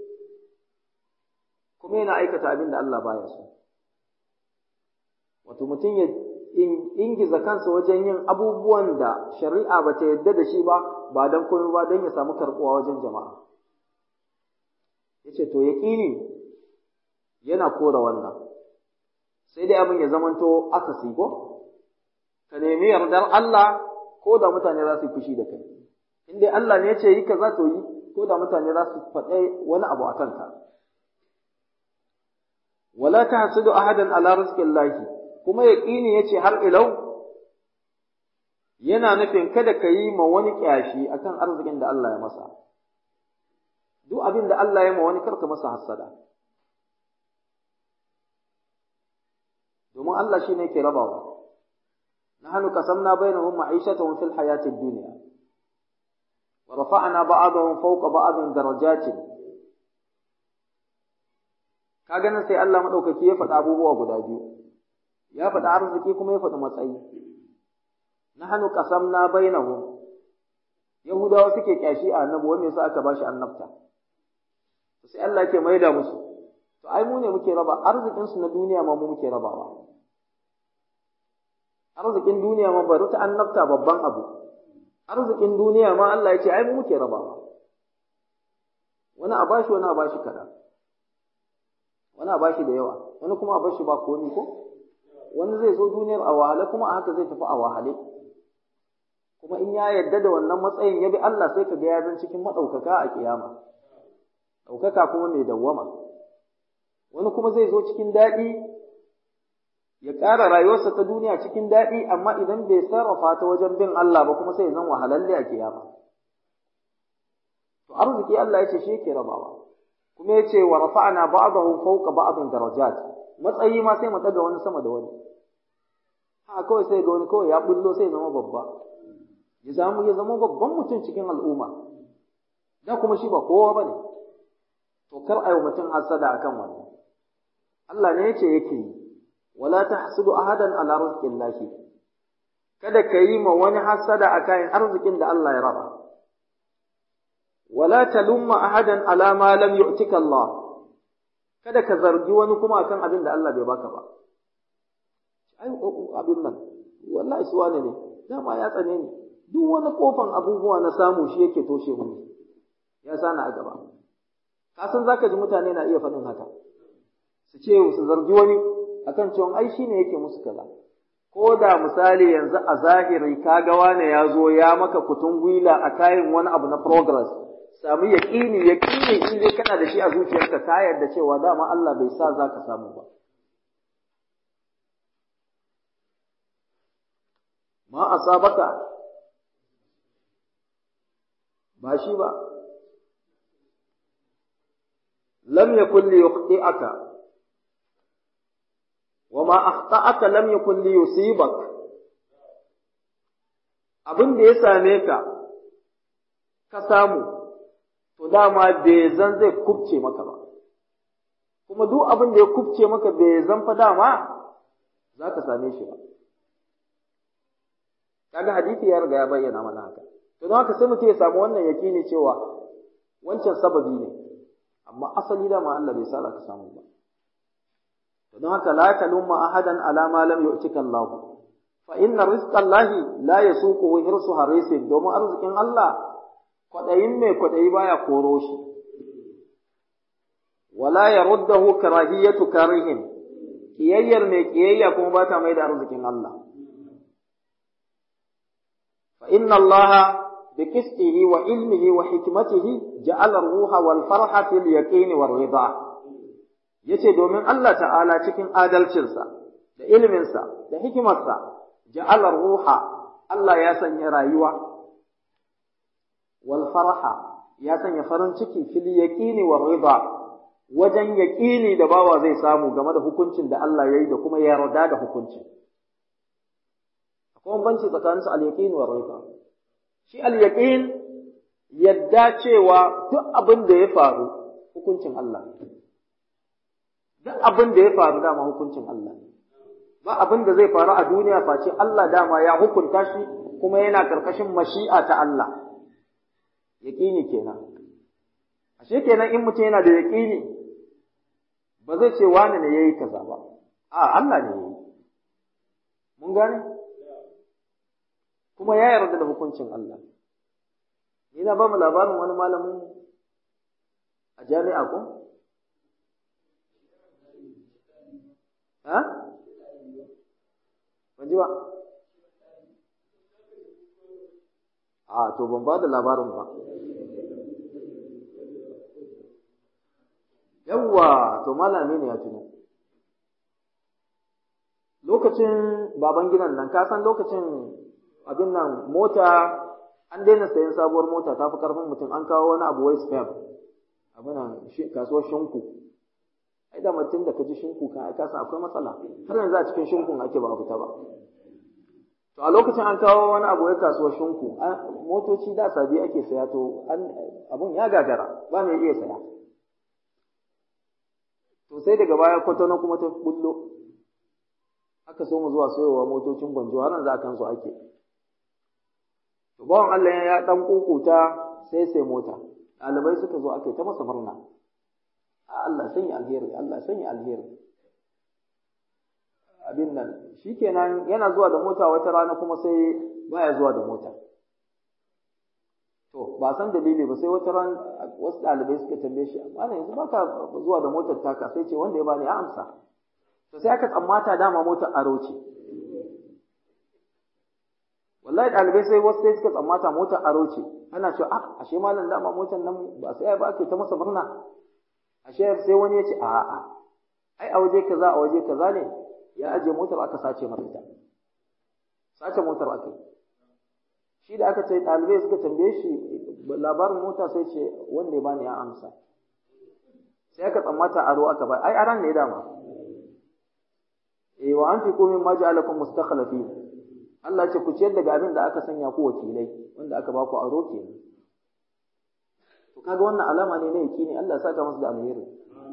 kuma yana aikata abin da Allah baya so. Wato mutum ya ingiza kansa wajen yin abubuwan da shari'a ba ta yadda da shi ba, ba don komai ba don ya samu karɓuwa wajen jama'a. Ya ce, To, yaƙini yana kora wannan, sai dai abin ya zamanto aka ko? Ka nemi yardar Allah ko da mutane za su yi fushi da kai. In dai Allah ne ya ce yi ka za to yi, ko da mutane za su faɗe wani abu a kanka. wala tahsudu ahadan ala rizqillahi kuma yaqini yace har ilau yana nufin kada ka yi ma wani kyashi akan arzikin da Allah ya masa duk abin da Allah ya ma wani karka masa hassada domin Allah shine ke rabawa nahnu qasamna bainahum ma'ishatahum fil hayati ad-dunya wa rafa'na ba'dahum fawqa ba'din darajatin ka ganin sai Allah maɗaukaki ya faɗi abubuwa guda biyu ya faɗi arziki kuma ya faɗi matsayi na hannu ƙasam na bainahum yahudawa suke kyashi a annabi wanda yasa aka bashi annabta sai Allah ke maida musu to ai mu ne muke raba arzikin su na duniya ma mu muke rabawa arzikin duniya ma bari ta annabta babban abu arzikin duniya ma Allah ya ce ai mu muke rabawa wani a bashi wani a bashi kaɗan wani a bashi da yawa wani kuma a bashi ba komi ko wani zai zo duniyar a wahale kuma a haka zai tafi a wahale kuma in ya yarda da wannan matsayin ya bi Allah sai ka ga ya zan cikin maɗaukaka a kiyama ɗaukaka kuma mai dawwama wani kuma zai zo cikin daɗi ya ƙara rayuwarsa ta duniya cikin daɗi amma idan bai sarrafa ta wajen bin Allah ba kuma sai ya zan wahalalle a kiyama to arziki Allah ya ce shi yake rabawa kuma ya ce wa rafa'na ba'dahu fawqa ba'din darajat matsayi ma sai mu daga wani sama da wani ha kawai sai ga wani kawai ya bullo sai zama babba ya samu ya zama babban mutum cikin al'umma da kuma shi ba kowa ba ne to kar a yi mutum hasada akan wannan Allah ne yace yake yi wala tahsudu ahadan ala rizqillahi kada ka yi ma wani hasada akan arzikin da Allah ya raba wala talumma ahadan ala ma lam yu'tika Allah kada ka zargi wani kuma akan abin da Allah bai baka ba ai abin nan wallahi su wane ne dama ya tsane ni duk wani kofan abubuwa na samu shi yake toshe mu ya sana a gaba ka san zaka ji mutane na iya faɗin haka su ce su zargi wani akan cewa ai shine yake musu kaza ko da misali yanzu a zahiri kaga wane ya zo ya maka kutun gwila a kayan wani abu na progress sami yaƙini yaƙini in dai kana da shi a zuciyarka ka yarda cewa dama Allah bai sa za ka samu ba ma asabaka ba shi ba lam yakun li yukhti'aka wa ma akhta'aka lam yakun li yusibak abin da ya same ka ka samu to dama bai zan zai kubce maka ba kuma duk abin da ya kubce maka bai zan fa dama za ka same shi ba kaga hadisi ya riga ya bayyana mana haka to don haka sai mutum ya samu wannan yakini cewa wancan sababi ne amma asali dama Allah bai sa ka samu ba to don haka la talumma ahadan ala ma lam yu'tika Allah fa inna rizqa Allah la yasuquhu hirsu harisin domin arzikin Allah kwadayin mai kwadayi baya koro shi wala yaruddahu karahiyatu karihin kiyayyar mai kiyayya kuma ba ta mai da arzikin Allah fa inna Allah بقسطه وعلمه وحكمته جعل الروح والفرح في اليقين والرضا yace domin Allah ta'ala cikin adalcinsa da iliminsa da hikimarsa ja'ala ruha Allah ya sanya rayuwa wal faraha ya sanya farin ciki fil yaqini war rida wajen yaqini da bawa zai samu game da hukuncin da Allah ya yi da kuma yarda da hukuncin akwai banci tsakanin su al yaqini war rida shi al-yaqin yadda cewa duk abin da ya faru hukuncin Allah duk abin da ya faru dama hukuncin Allah ba abin da zai faru a duniya face Allah dama ya hukunta shi kuma yana karkashin mashi'a ta Allah yaqini kenan ashe kenan in mutum yana da yaqini ba zai ce wani ne yayi kaza ba a Allah ne yayi mun gane kuma ya yarda da hukuncin Allah. Ni na ba mu labarin wani malamin a jami'a ko? Ha? Ban ji ba? A, to ban ba da labarin ba. Yawwa, to malami ne ya tuno. Lokacin baban gidan nan, ka san lokacin abin nan mota an daina sayan sabuwar mota ta fi karfin mutum an kawo wani abu wai spam abin nan kasuwar shinku ai da mutum da ka ji shinku ka ka san akwai matsala har yanzu a cikin shinkun ake ba a fita ba to a lokacin an kawo wani abu wai kasuwar shinku motoci da sabi ake saya to abun ya gagara ba mai iya saya to sai daga baya kwatano kuma ta bullo aka so mu zuwa sayowa motocin gwanjo har yanzu a kansu ake To bawan Allah ya dan kukuta sai sai mota. Ɗalibai suka zo aka yi ta masa murna. Allah sanya alheri, Allah sanya alheri. Abin nan, shikenan yana zuwa da mota wata rana kuma sai baya zuwa da mota. To, ba san dalili ba sai wata ran wasu ɗalibai suka tambaye shi, amma yanzu baka zuwa da motar taka sai ce wanda ya bani ya amsa. To sai aka tsammata dama motar aro ce. wallahi ɗalibai sai wasu sai suka tsammata motar aro ce ana cewa ah ashe malam dama motar nan ba sai ba ake ta masa murna ashe sai wani ya ce a a ai a waje kaza a waje kaza ne ya aje motar aka sace masa ita sace motar aka shi da aka ce ɗalibai suka tambaye shi labarin mota sai ce wanda ya bani ya amsa sai aka tsammata aro aka ba ai aran ne dama eh wa anfiqu mimma ja'alakum mustakhlifin Allah ce ku ciyar daga abin da aka sanya ku wakilai wanda aka ba ku aro kenan to kaga wannan alama ne na yaki ne Allah ya saka musu da alheri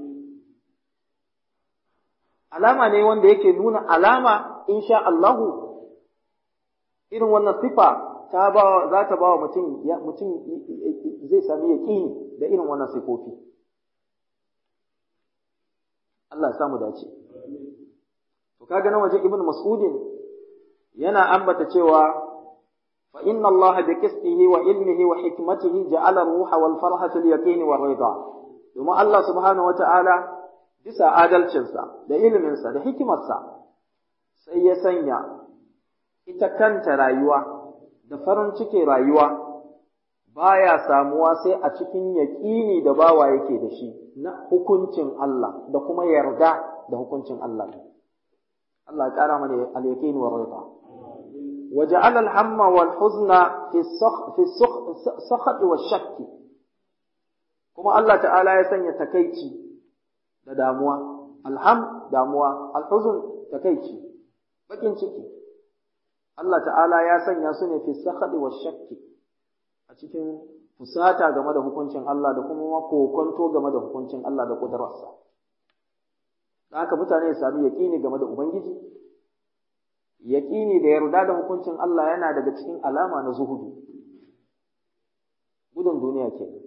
alama ne wanda yake nuna alama insha Allahu irin wannan sifa ta ba za ta ba wa mutum ya mutum zai sami yaqini da irin wannan sifofi Allah ya samu dace to kaga nan waje ibnu mas'udin yana ambata cewa fa inna Allah bi qistihi wa ilmihi wa hikmatihi ja'ala ruha wal farha fil yaqin wa rida domin Allah subhanahu wa ta'ala bisa adalcinsa da iliminsa da hikimarsa sai ya sanya ita kanta rayuwa da farin ciki rayuwa baya samuwa sai a cikin yaƙini da bawa yake da shi na hukuncin Allah da kuma yarda da hukuncin Allah Allah ya ƙara mana al-yaqin wa rida وجعل الهم والحزن في السخ في السخ سخط والشك كما الله تعالى يسني تكيتي da damuwa alham damuwa alhuzun takeici bakin ciki Allah ta'ala ya sanya su ne fi sakhadi wa shakki a cikin fusata game da hukuncin Allah da kuma kokonto game da hukuncin Allah da kudararsa da haka mutane su sami yaƙini game da ubangiji yaƙini da yarda da hukuncin Allah yana daga cikin alama na zuhudu gudun duniya kenan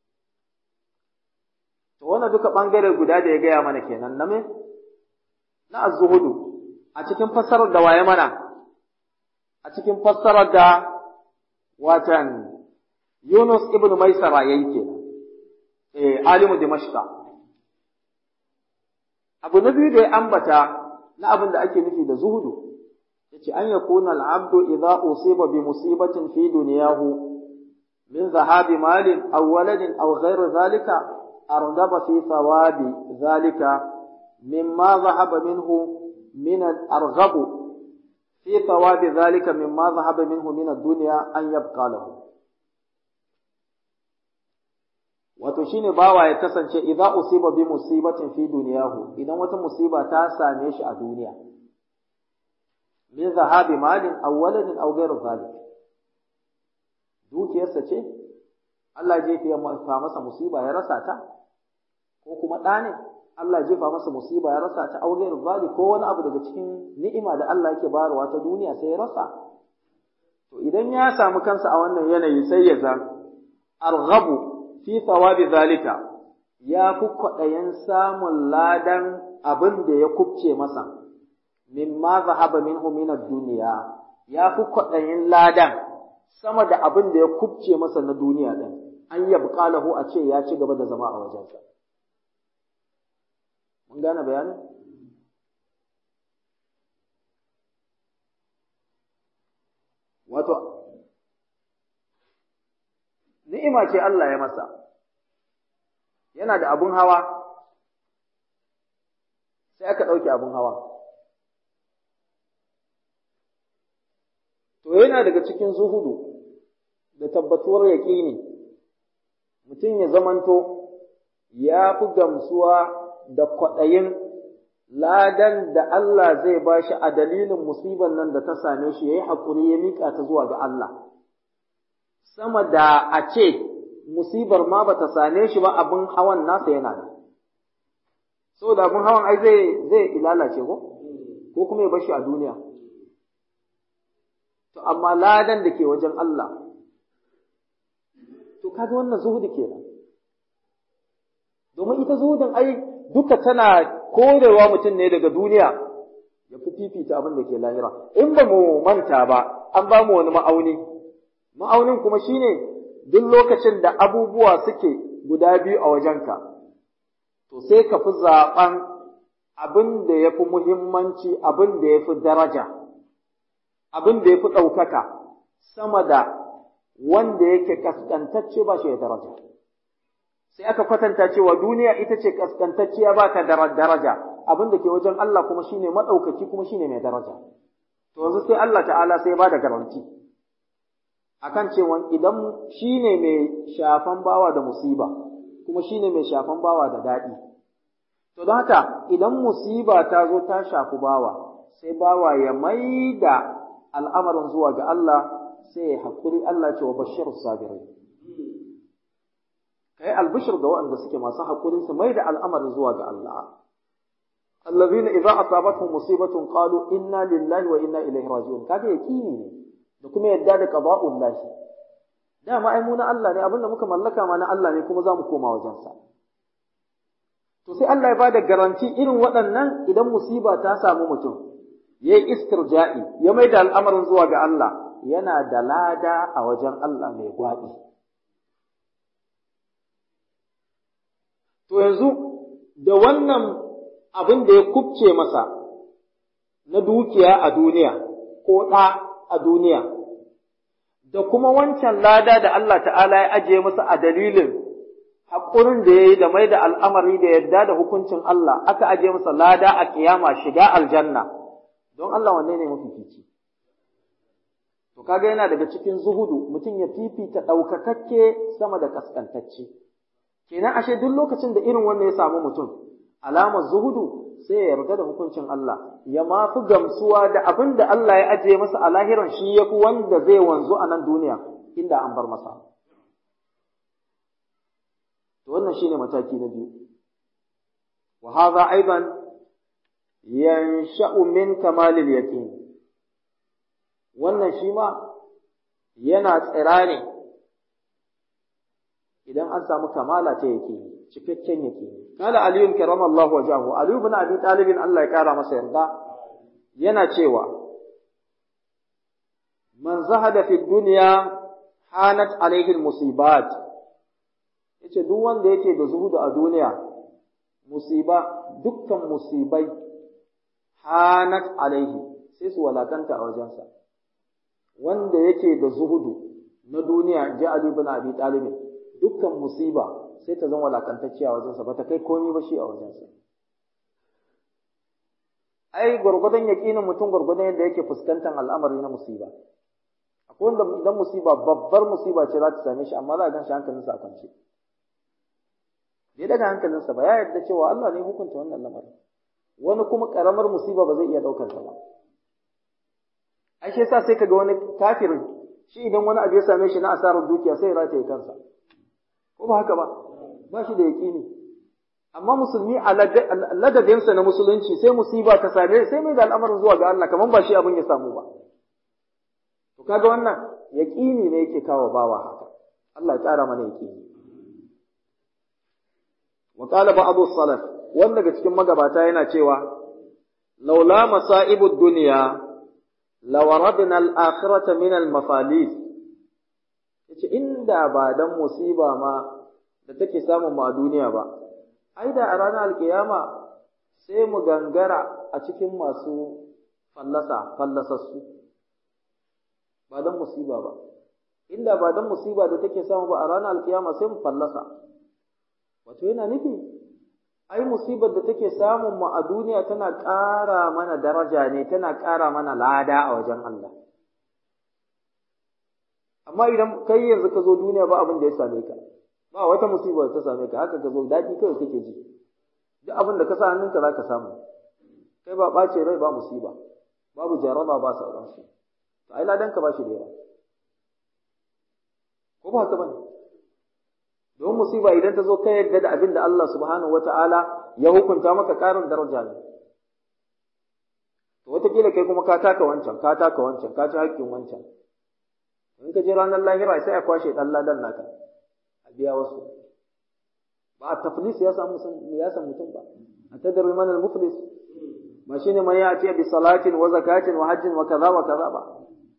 To wannan duka ɓangare guda da ya gaya mana kenan na me? Na az-zuhudu a cikin fassarar da waye mana? A cikin fassarar da watan Yunus ibn Maisara yayi kenan. Eh alimu Dimashqa. Abu na biyu da ya ambata na abin da ake nufi da zuhudu yace an yakuna al-abdu idza usiba bi musibatin fi dunyahu min zahabi malin aw waladin aw ghayr dhalika أرغب في ثواب ذلك مما ذهب منه من أرغب في ثواب ذلك مما ذهب منه من الدنيا أن يبقى له wato shine bawa ya kasance idza usiba bi musibatin fi dunyahu idan wata musiba ta same shi a duniya min zahabi malin aw waladin aw ghayr zalik dukiyarsa ce Allah ya jefa masa musiba ya rasa ta ko kuma ɗa ne Allah jefa masa musiba ya rasa ta aure zali ko wani abu daga cikin ni'ima da Allah yake bayarwa ta duniya sai ya rasa to idan ya samu kansa a wannan yanayi sai ya zan arghabu fi thawabi zalika ya fi kwaɗayin samun ladan abin da ya kubce masa mimma zahaba minhu min ad-dunya ya fi kwaɗayin ladan sama da abin da ya kubce masa na duniya din an yabqa lahu a ce ya ci gaba da zama a wajensa Mun gane bayanin? Wato, ni'ima ce Allah ya masa, yana da abun hawa, sai aka ɗauke abun hawa. To, yana daga cikin zuhudu da tabbatuwar yaƙini, mutum ya zamanto ya fi gamsuwa da kwaɗayin ladan da Allah zai ba shi a dalilin musibar nan da ta same shi ya yi haƙuri ya miƙa ta zuwa ga Allah. Sama da a ce musibar ma ba ta same shi ba abin hawan nasa yana nan. Saboda abin hawan ai zai zai ilalace ko? Ko kuma ya bar shi a duniya. To amma ladan da ke wajen Allah. To kaga wannan zuhudu kenan. Domin ita zuhudin ai duka tana korewa mutum ne daga duniya ya fi fifita abin da ke lahira in ba mu manta ba an ba mu wani ma'auni ma'aunin kuma shine duk lokacin da abubuwa suke guda biyu a wajenka to sai ka fi zaɓen abin da ya fi muhimmanci abin da ya fi daraja abin da ya fi ɗaukaka sama da wanda yake kaskantacce ba shi da daraja sai aka kwatanta cewa duniya ita ce kaskantacciya ba ta daraja abin da ke wajen Allah kuma shine madaukaki kuma shine mai daraja to yanzu sai Allah ta'ala sai ba da garanti akan cewa idan shine mai shafan bawa da musiba kuma shine mai shafan bawa da daɗi to to don haka idan musiba ta zo ta shafi bawa sai bawa ya maida al'amarin zuwa ga Allah sai ya haƙuri Allah ce wa bashir sabirai kai albishir ga waɗanda suke masu haƙuri su maida al'amarin zuwa ga Allah الذين إذا أصابتهم مصيبة قالوا إنا لله وإنا إليه راجعون kaga yakini ne da kuma yadda da qada'ul lahi dama ai mu na Allah ne abinda muka mallaka ma na Allah ne kuma za mu koma wajen sa to sai Allah ya bada garanti irin waɗannan idan musiba ta samu mutum yayi istirja'i ya maida al'amarin zuwa ga Allah yana da lada a wajen Allah mai gwaɗi to yanzu da wannan abin da ya kubce masa na dukiya a duniya ko ɗa a duniya, da kuma wancan lada da Allah ta'ala ya ajiye masa a dalilin haƙurin da ya yi da mai da al'amari da yadda da hukuncin Allah, aka ajiye masa lada a kiyama shiga aljanna, don Allah wanne ne mafifici. To, kaga yana daga cikin zuhudu, mutum ya fifita ɗaukakakke sama da ƙasƙantacce. Kenan ashe duk lokacin da irin wannan ya samu mutum, alamar zuhudu sai ya yarda da hukuncin Allah ya ma fi gamsuwa da abin da Allah ya ajiye masa a lahiran shi ya fi wanda zai wanzu a nan duniya inda an bar masa. To wannan shine mataki na biyu. Wa hadha aidan yansha'u min kamalil yaqin. Wannan shi ma yana tsira ne idan an samu kamala ta yaqini. cikakken yake kala aliyu karama Allah wajahu aliyu bin abi talibin Allah ya kara masa yarda yana cewa man zahada fi dunya hanat alaihi musibat yace duk wanda yake da zuhudu a duniya musiba dukkan musibai hanat alaihi sai su walakanta a wajensa wanda yake da zuhudu na duniya ji Ali bin Abi Talib dukkan musiba sai ta zama walakantacciya a wajensa ba ta kai komai ba shi a wajensa ai gwargwadon yaƙinin mutum gwargwadon yadda yake fuskantar al'amari na musiba akwai wanda idan musiba babbar musiba ce za ta same shi amma za a gan shi hankalinsa a kwance bai daga hankalinsa ba ya yarda cewa Allah ne hukunta wannan lamarin wani kuma karamar musiba ba zai iya ɗaukar ta ba ai shi yasa sai kaga wani kafirin shi idan wani abu ya same shi na asarar dukiya sai ya rataye kansa ko ba haka ba ba shi da yaƙini amma musulmi a ladabinsa na musulunci sai musiba ta same sai mai da al'amarin zuwa ga Allah kamar ba shi abin ya samu ba to kaga wannan yaƙini ne yake kawo bawa haka Allah ya ƙara mana yaƙini wa qala ba'du salaf wanda daga cikin magabata yana cewa laula masa'ibud dunya lawaradna al-akhirata min al-mafalis yace inda ba dan musiba ma da take samun mu a duniya ba ai da a ranar alkiyama sai mu gangara a cikin masu fallasa fallasassu ba dan musiba ba inda ba dan musiba da take samu ba a ranar alkiyama sai mu fallasa wato yana nufi ai musibar da take samun mu a duniya tana ƙara mana daraja ne tana ƙara mana lada a wajen Allah amma idan kai yanzu ka zo duniya ba abin da ya same ka ba wata musiba da ta same ka haka ka zo daɗi kawai kake ji duk abin da ka sa hannunka za ka samu kai ba ɓace rai ba musiba babu jaraba ba sauransu to ai ladan ka ba shi da yawa ko ba haka bane don musiba idan ta zo ka yarda da abin da Allah subhanahu wata'ala ya hukunta maka ƙarin daraja ne to wataƙila kai kuma ka taka wancan ka taka wancan ka ci haƙƙin wancan in ka je ranar lahira sai a kwashe ɗan ladan naka a biya wasu ba a taflis ya samu ya samu mutum ba a tadri man al muflis ba shine man ya ce bi salatin wa zakatin wa hajjin wa kaza wa kaza ba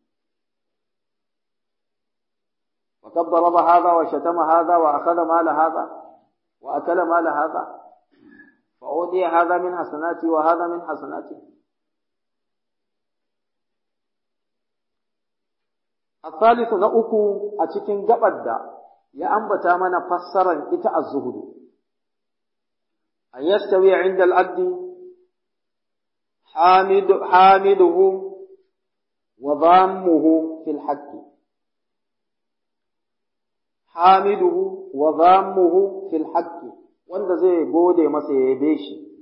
وقد ضرب هذا وشتم هذا وأخذ مال هذا وأكل مال هذا فأودي هذا من حسناتي وهذا من حسناتي الثالث نأكو أتكين قبدا يا أنبتا من فسرا إتاء الزهد أن يستوي عند العبد حامد حامده وضامه في الحق hamiduhu wa zammuhu fil haqqi wanda zai gode masa ya yabe shi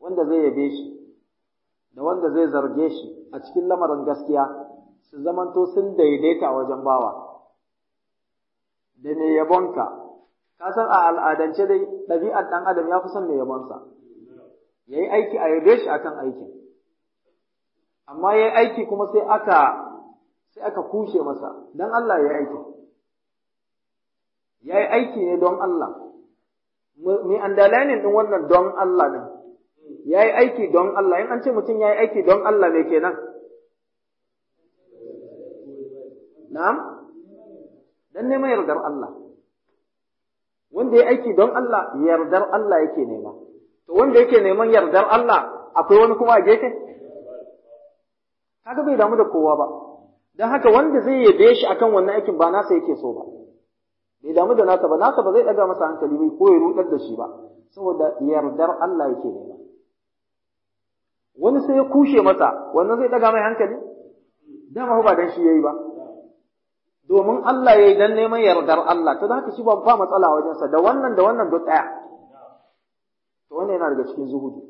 wanda zai yabe shi da wanda zai zarge shi a cikin lamarin gaskiya su zamanto sun daidaita wajen bawa da mai yabonka ka san a al'adance dai ɗabi'ar ɗan adam ya fi son mai yabonsa ya yi aiki a yabe shi akan aikin amma ya yi aiki kuma sai aka sai aka kushe masa don Allah ya yi aiki ya yi aiki ne don Allah mai andalanin ɗin wannan don Allah ne ya yi aiki don Allah in an ce mutum ya yi aiki don Allah me kenan na'am dan neman yardar Allah wanda ya aiki don Allah yardar Allah yake nema to wanda yake neman yardar Allah akwai wani kuma a gefe kaga bai damu da kowa ba dan haka wanda zai yabe shi akan wannan aikin ba nasa yake so ba bai damu da nasa ba nasa ba zai daga masa hankali bai ko ya rudar da shi ba saboda yardar Allah yake nema wani sai ya kushe masa wannan zai daga mai hankali dama ba dan shi yayi ba domin Allah yayi dan neman yardar Allah to da haka shi ba ba matsala wajen sa da wannan da wannan duk daya to wannan yana daga cikin zuhudu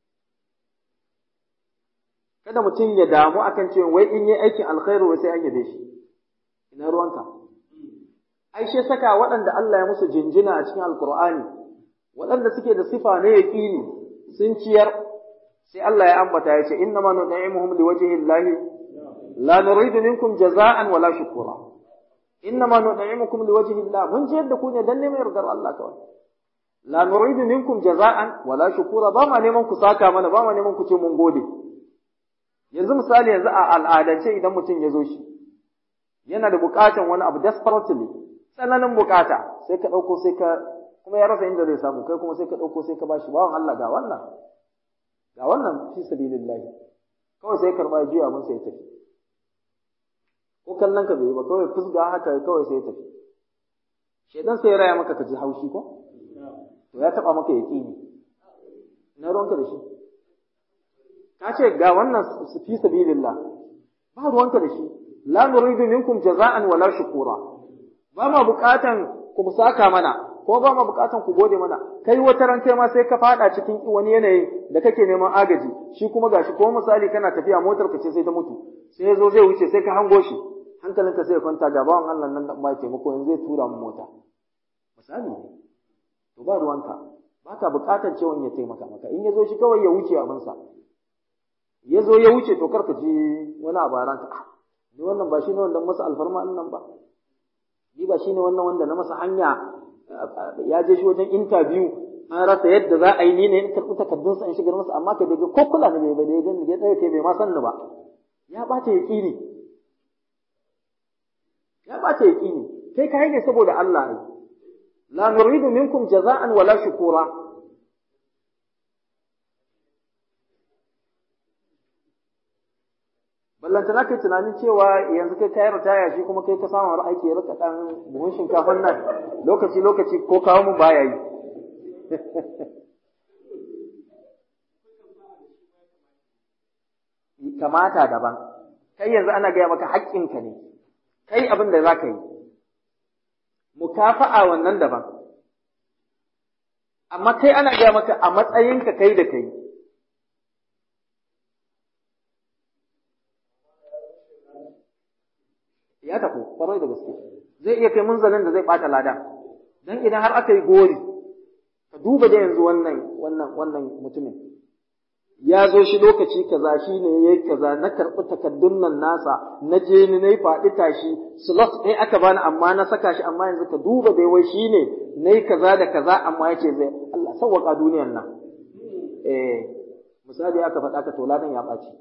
kada mutum ya damu akan cewa wai in yi aikin alkhairu wai sai an yabe shi ina ruwanka ai shi saka waɗanda Allah ya musu jinjina a cikin alkur'ani waɗanda suke da sifa na yaqini sun ciyar sai Allah ya ambata ya ce inna ma nud'imuhum liwajhi llahi la nuridu minkum jaza'an wala shukura inna ma nud'imukum liwajhi llah mun ciyar da ku ne dan neman yardar Allah kawai la nuridu minkum jaza'an wala shukura ba ma neman ku saka mana ba ma neman ku ce mun gode yanzu misali yanzu a al'adance idan mutum ya zo shi yana da bukatan wani abu desperately tsananin bukata sai ka ɗauko sai ka kuma ya rasa inda zai samu kai kuma sai ka ɗauko sai ka bashi bawan Allah ga wannan ga wannan fi sabilillahi kawai sai karɓa juya mun sai tafi ko kallon ka bai ba kawai fusga haka kawai sai tafi shedan sai ya raya maka ka ji haushi ko to ya taba maka yaqini na ruwanka da shi ka ce ga wannan fi sabilillah ba ruwanka da shi la nuridu minkum jaza'an wala shukura ba ma bukatan ku saka mana ko ba ma bukatan ku gode mana kai wata ran kai ma sai ka fada cikin wani yanayi da kake neman agaji shi kuma gashi ko misali kana tafiya motar ka ce sai ta mutu sai ya zo zai wuce sai ka hango shi hankalinka sai ya kwanta ga bawan Allah nan da ba taimako yanzu zai tura mu mota misali to ba ruwanka ba ka bukatar cewa ya taimaka maka in ya zo shi kawai ya wuce abinsa ya zo ya wuce to kar ka ji wani abu a ranka ni wannan ba shi ne wanda masa alfarma nan ba ni ba shi ne wannan wanda na masa hanya ya je shi wajen interview an rasa yadda za a yi ni ne in karɓi takardunsa in shigar masa amma ka daga ko kula ne bai da ya gani ya tsaye kai bai ma san ni ba ya ɓata ya ƙini ya ɓata ya ƙini kai ka ne saboda Allah ne la nuridu minkum jaza'an wala shukura ballantana kai tunanin cewa yanzu kai kayar ritaya shi kuma kai ka samu wani aiki ya rika dan buhun shinkafan nan lokaci lokaci ko kawo mun baya yi kamata daban kai yanzu ana gaya maka haƙƙinka ne kai abin da za ka yi mukafa'a wannan daban amma kai ana gaya maka a matsayinka kai da kai ya tafi kwarai da gaske zai iya kai munzalin da zai bata lada dan idan har aka yi gori ka duba da yanzu wannan wannan wannan mutumin ya zo shi lokaci kaza shi ne yayi kaza na karɓi takaddun nan nasa na je ni nayi faɗi tashi slot ɗaya aka bani amma na saka shi amma yanzu ka duba dai wai shi ne nayi kaza da kaza amma yace zai Allah sawwaka duniyan nan eh misali aka faɗa ka to ladan ya ɓaci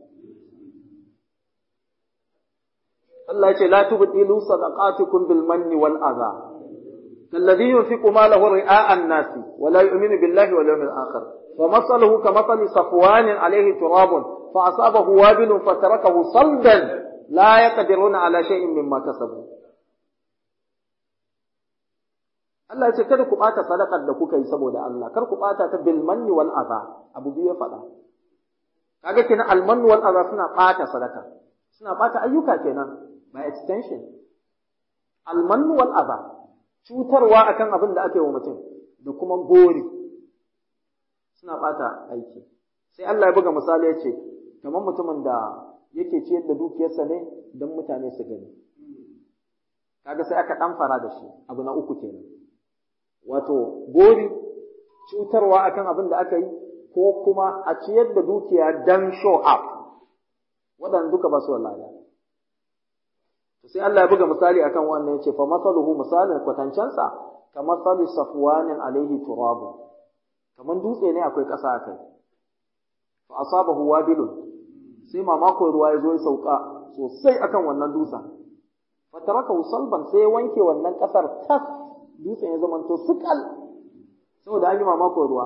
Allah ce la tubtilu sadaqatukum bil manni wal adha kalladhi yunfiqu malahu ri'a an-nas wa la yu'minu billahi wal yawmil akhir wa masaluhu kamathali safwan alayhi turabun fa asabahu wabilun fatarakahu saldan la yaqdiruna ala shay'in mimma kasabu Allah ce kada ku bata sadaqar da kuka yi saboda Allah kar ku bata ta bil manni wal adha abu biyu ya faɗa kaga kenan al manni wal adha suna bata sadaka suna bata ayyuka kenan by extension almannu wal adha cutarwa akan abin da aka yi wa mutum da kuma gori suna bata aiki sai Allah ya buga misali ya ce kamar mutumin da yake ciyar da dukiyarsa ne don mutane su gani kaga sai aka ɗan fara da shi abu na uku kenan wato gori cutarwa akan abin da aka yi ko kuma a ciyar da dukiya dan show up waɗanda duka ba su wallahi sai Allah ya buga misali akan wannan yace fa masaluhu misalin kwatancansa ka masali safwanin alaihi turabu kaman dutse ne akwai ƙasa akai fa asabahu wabilun sai mamakon ruwa ya zo ya sauka sosai akan wannan dutsen fa tarakahu salban sai ya wanke wannan ƙasar tas dutsen ya zamanto sukal saboda an yi mamakon ruwa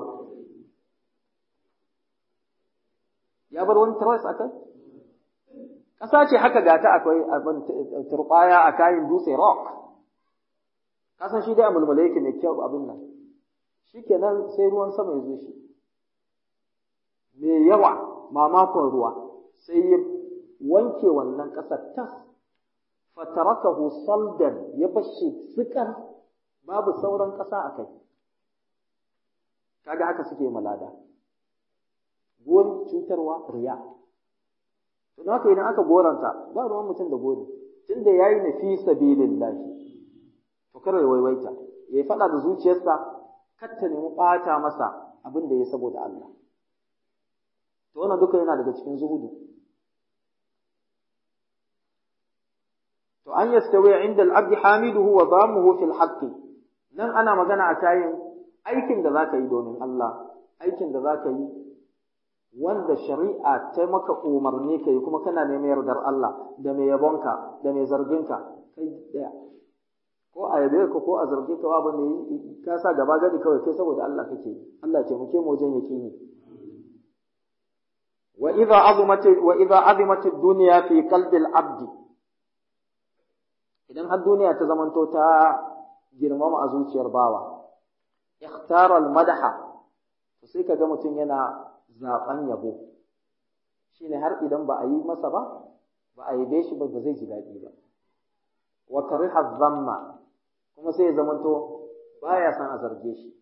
ya bar wani trace akai ƙasa ce haka gata akwai abin turɓaya a kayan dutse rock kasan shi dai a mulmula yake mai kyau abin nan shi kenan sai ruwan sama ya zo shi mai yawa mamakon ruwa sai ya wanke wannan ƙasar tas fatarakahu saldan ya bashi tsikan babu sauran ƙasa a kai kaga haka suke malada gori cutarwa riya to haka idan aka goranta ba ruwan mutum da gori tunda yayi na fi sabilillah to kar ya waiwaita ya faɗa da zuciyarsa kar ta nemi ɓata masa abin da ya saboda Allah to wannan duka yana daga cikin zuhudu to an yastawi inda al-abd hamiduhu wa dhamuhu fil haqqi nan ana magana a kayan aikin da zaka yi domin Allah aikin da zaka yi wanda shari'a ta maka umarni kai kuma kana neman yardar Allah da mai yabonka da mai zarginka kai daya ko a yabe ka ko a zarge ka babu ne ka sa gaba gadi kawai kai saboda Allah kake Allah ce muke mu wajen yaqini wa idza azimat wa idza azimat ad-dunya fi qalbi al-abd idan har duniya ta zamanto ta girmama a zuciyar bawa ikhtara al-madaha to sai kaga mutum yana zaben yabo shine har idan ba a yi masa ba ba a yabe shi ba ba zai ji daɗi ba wa kariha dhamma kuma sai ya zamanto baya son a zarge shi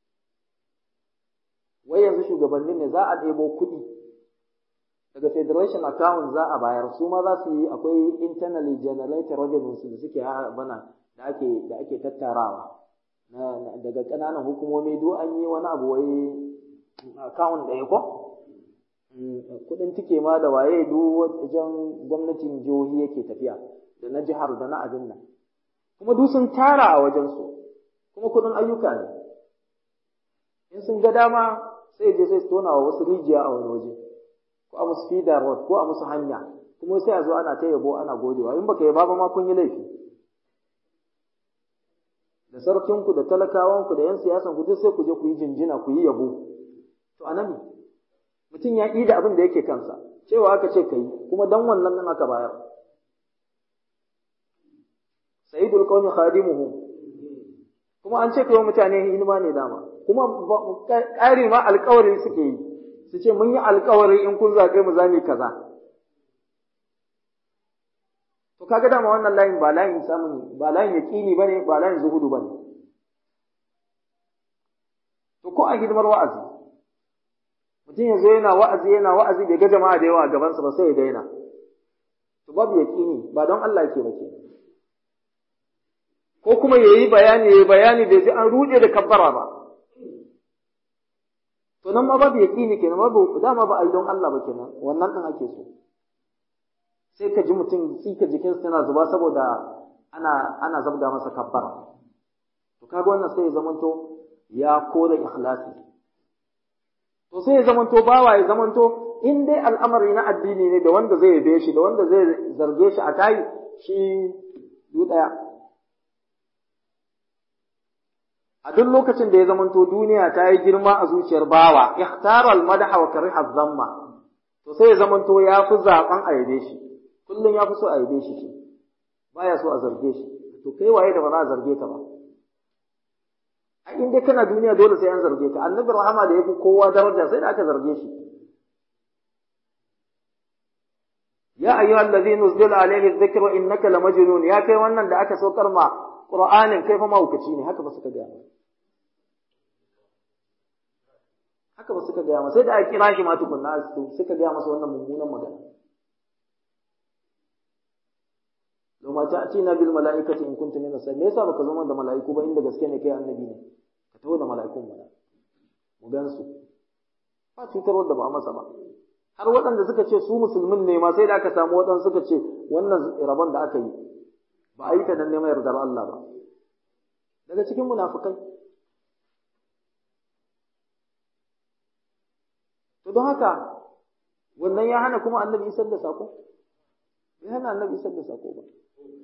wai yanzu shugabannin ne za a ɗebo kuɗi daga federation account za a bayar su ma za su yi akwai internally generated revenues da suke bana da ake da ake tattarawa daga ƙananan hukumomi duk an yi wani abu wai account ɗaya ko kuɗin tike ma da waye duk wajen gwamnatin jihohi yake tafiya da na jihar da na abin nan kuma duk sun tara a wajensu kuma kuɗin ayyuka ne in sun ga dama sai je sai su tona wa wasu rijiya a wani waje ko a musu feeder road ko a musu hanya kuma sai a zo ana ta yabo ana godewa in baka yaba ba ma kun yi laifi da sarkinku da talakawanku da yan siyasan ku duk sai ku je ku yi jinjina ku yi yabo to anan mutum ya ƙi da abin da yake kansa cewa aka ce ka yi kuma dan wannan nan aka bayar sayyidul qawmi khadimuhum kuma an ce kai mutane hidima ne dama kuma ƙari ma alƙawari suke yi su ce mun yi alƙawari in kun zaɓe mu za mu kaza to kaga dama wannan layin ba layin samun ba layin yaƙini bane ba layin zuhudu bane to ko a hidimar wa'azi mutum yanzu yana wa'azi yana wa'azi bai ga jama'a da yawa a gabansa ba sai ya daina to babu yaƙini ba don Allah yake ba kenan ko kuma ya yi bayani ya yi bayani bai ji an ruɗe da kabbara ba to nan ma babu yaƙini kenan babu dama ba a yi don Allah ba kenan wannan ɗin ake so sai ka ji mutum tsika jikinsa yana zuba saboda ana ana zabga masa kabbara to kaga wannan sai ya zamanto ya kore ikhlasi to sai ya zamanto bawa ya zamanto in dai al'amari na addini ne da wanda zai yabe shi da wanda zai zarge shi a kai shi du ɗaya a duk lokacin da ya zamanto duniya ta yi girma a zuciyar bawa ikhtara al-madaha wa kariha dhamma to sai ya zamanto ya fi zaben a yabe shi kullum ya fi so a yabe shi shi baya so a zarge shi to kai waye da ba za a zarge ka ba a in dai kana duniya dole sai an zarge ka annabi rahama da yafi kowa daraja sai da aka zarge shi ya ayyuhal ladhina nuzila alayhi dhikru innaka lamajnun ya kai wannan da aka saukar ma Qur'anin kai fa mahaukaci ne haka ba suka ga haka ba suka gaya masa sai da aka kira shi ma tukunna suka gaya masa wannan mummunan magana Loma ta ce na bil mala'ikati in kuntum min as me yasa baka zo da mala'iku ba inda gaske ne kai annabi ne ka taho da mala'ikun mana mu gan su ba cutar da ba masa ba har waɗanda suka ce su musulmin ne ma sai da aka samu waɗanda suka ce wannan rabon da aka yi ba a yi ta dan neman yardar Allah ba daga cikin munafukai to don haka wannan ya hana kuma annabi isar da sako ya hana annabi isar da sako ba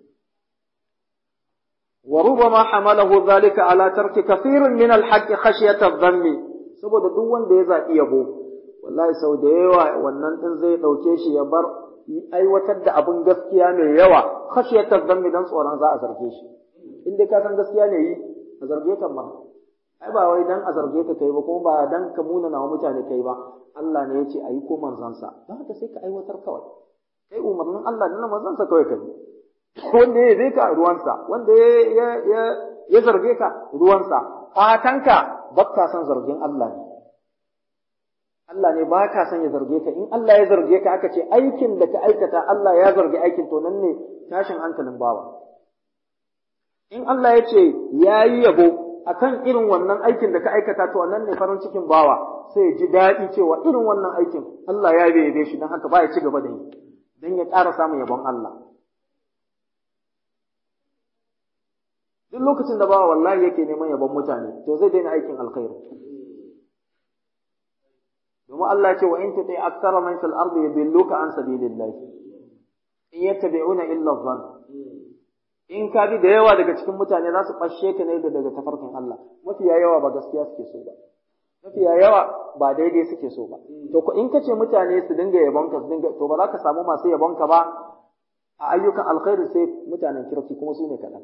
وربما حمله ذلك على ترك كثير من الحق خشية الذم saboda duk wanda ya zaɓi yabo wallahi sau da yawa wannan din zai ɗauke shi ya bar aiwatar da abin gaskiya mai yawa khashiyatar dhanbi dan tsoron za a zarge shi in dai ka san gaskiya ne yi a zarge kan ma ai ba wai dan a zarge ka kai ba kuma ba dan ka muna nawa mutane kai ba Allah ne ya ce ayi ko manzansa don haka sai ka aiwatar kawai kai umarnin Allah da manzansa kawai ka bi wanda ya zai ka ruwansa wanda ya zarge ka ruwansa fatanka ba ka son zargin Allah ne Allah ne ba ka son ya zarge ka in Allah ya zarge ka aka ce aikin da ka aikata Allah ya zargi aikin to nan ne tashin hankalin bawa in Allah ya ce ya yi yabo akan irin wannan aikin da ka aikata to nan ne farin cikin bawa sai ya ji daɗi cewa irin wannan aikin Allah ya yabe shi don haka ba ya ci gaba da yi don ya ƙara samun yabon Allah duk lokacin da bawa wallahi yake neman yabon mutane to zai daina aikin alkhairi domin Allah ce wa in tuti aktsara man fil ardi yudilluka an sabilillah in yattabi'una illa dhann in ka bi da yawa daga cikin mutane za su fashe ka ne da daga tafarkin Allah mafiya yawa ba gaskiya suke so ba mafiya yawa ba daidai suke so ba to ko in ka ce mutane su dinga yabon ka su dinga to ba za ka samu masu yabon ka ba a ayyukan alkhairi sai mutanen kirki kuma su ne kaɗan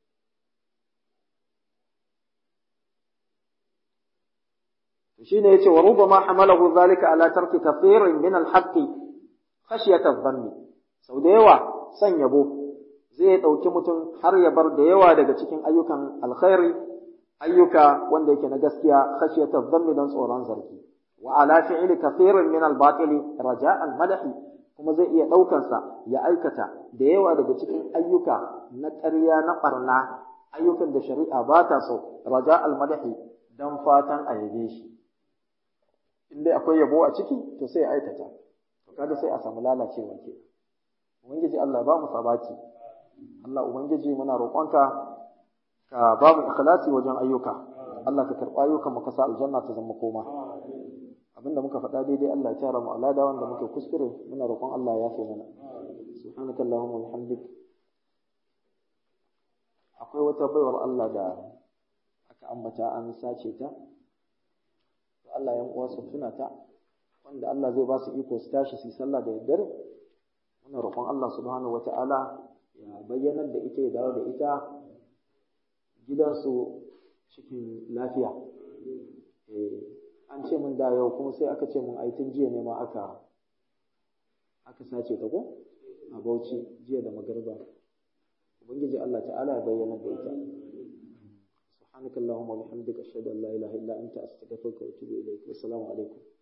shine yace wa rubama hamalahu zalika ala tarki kathirin min al-haqq khashyat adh-dhanni sau da yawa san yabo zai dauki mutum har ya bar da yawa daga cikin ayyukan alkhairi ayyuka wanda yake na gaskiya khashyat adh-dhanni dan tsoron zargi wa ala fi'li kathirin min al-batili raja' al-madahi kuma zai iya daukan sa ya aikata da yawa daga cikin ayyuka na ƙarya na barna ayyukan da shari'a ba ta so raja' al-madahi dan fatan a yabe shi in dai akwai yabo a ciki to sai ya aikata to kaga sai a samu lalacewa ke ubangiji Allah ba mu sabaki Allah ubangiji muna roƙonka ka ba mu ikhlasi wajen ayyuka Allah ka karɓa ayyukan mu ka sa aljanna ta zama koma abinda muka faɗa daidai Allah ya tara mu alada wanda muke kuskure muna roƙon Allah ya yafe mana subhanaka allahumma wa bihamdik akwai wata baiwar Allah da aka ambata an sace ta Allah yan uwa su tuna ta wanda Allah zai ba su iko su tashi su sallah da daddare muna roƙon Allah subhanahu wata'ala ya bayyanar da ita ya dawo da ita gidansu cikin lafiya an ce min da yau kuma sai aka ce min aitin jiya ne ma aka aka sace ta ko a Bauchi jiya da magarba ubangiji Allah ta'ala ya bayyana da ita سبحانك اللهم وبحمدك أشهد أن لا إله إلا أنت أستغفرك وأتوب إليك والسلام عليكم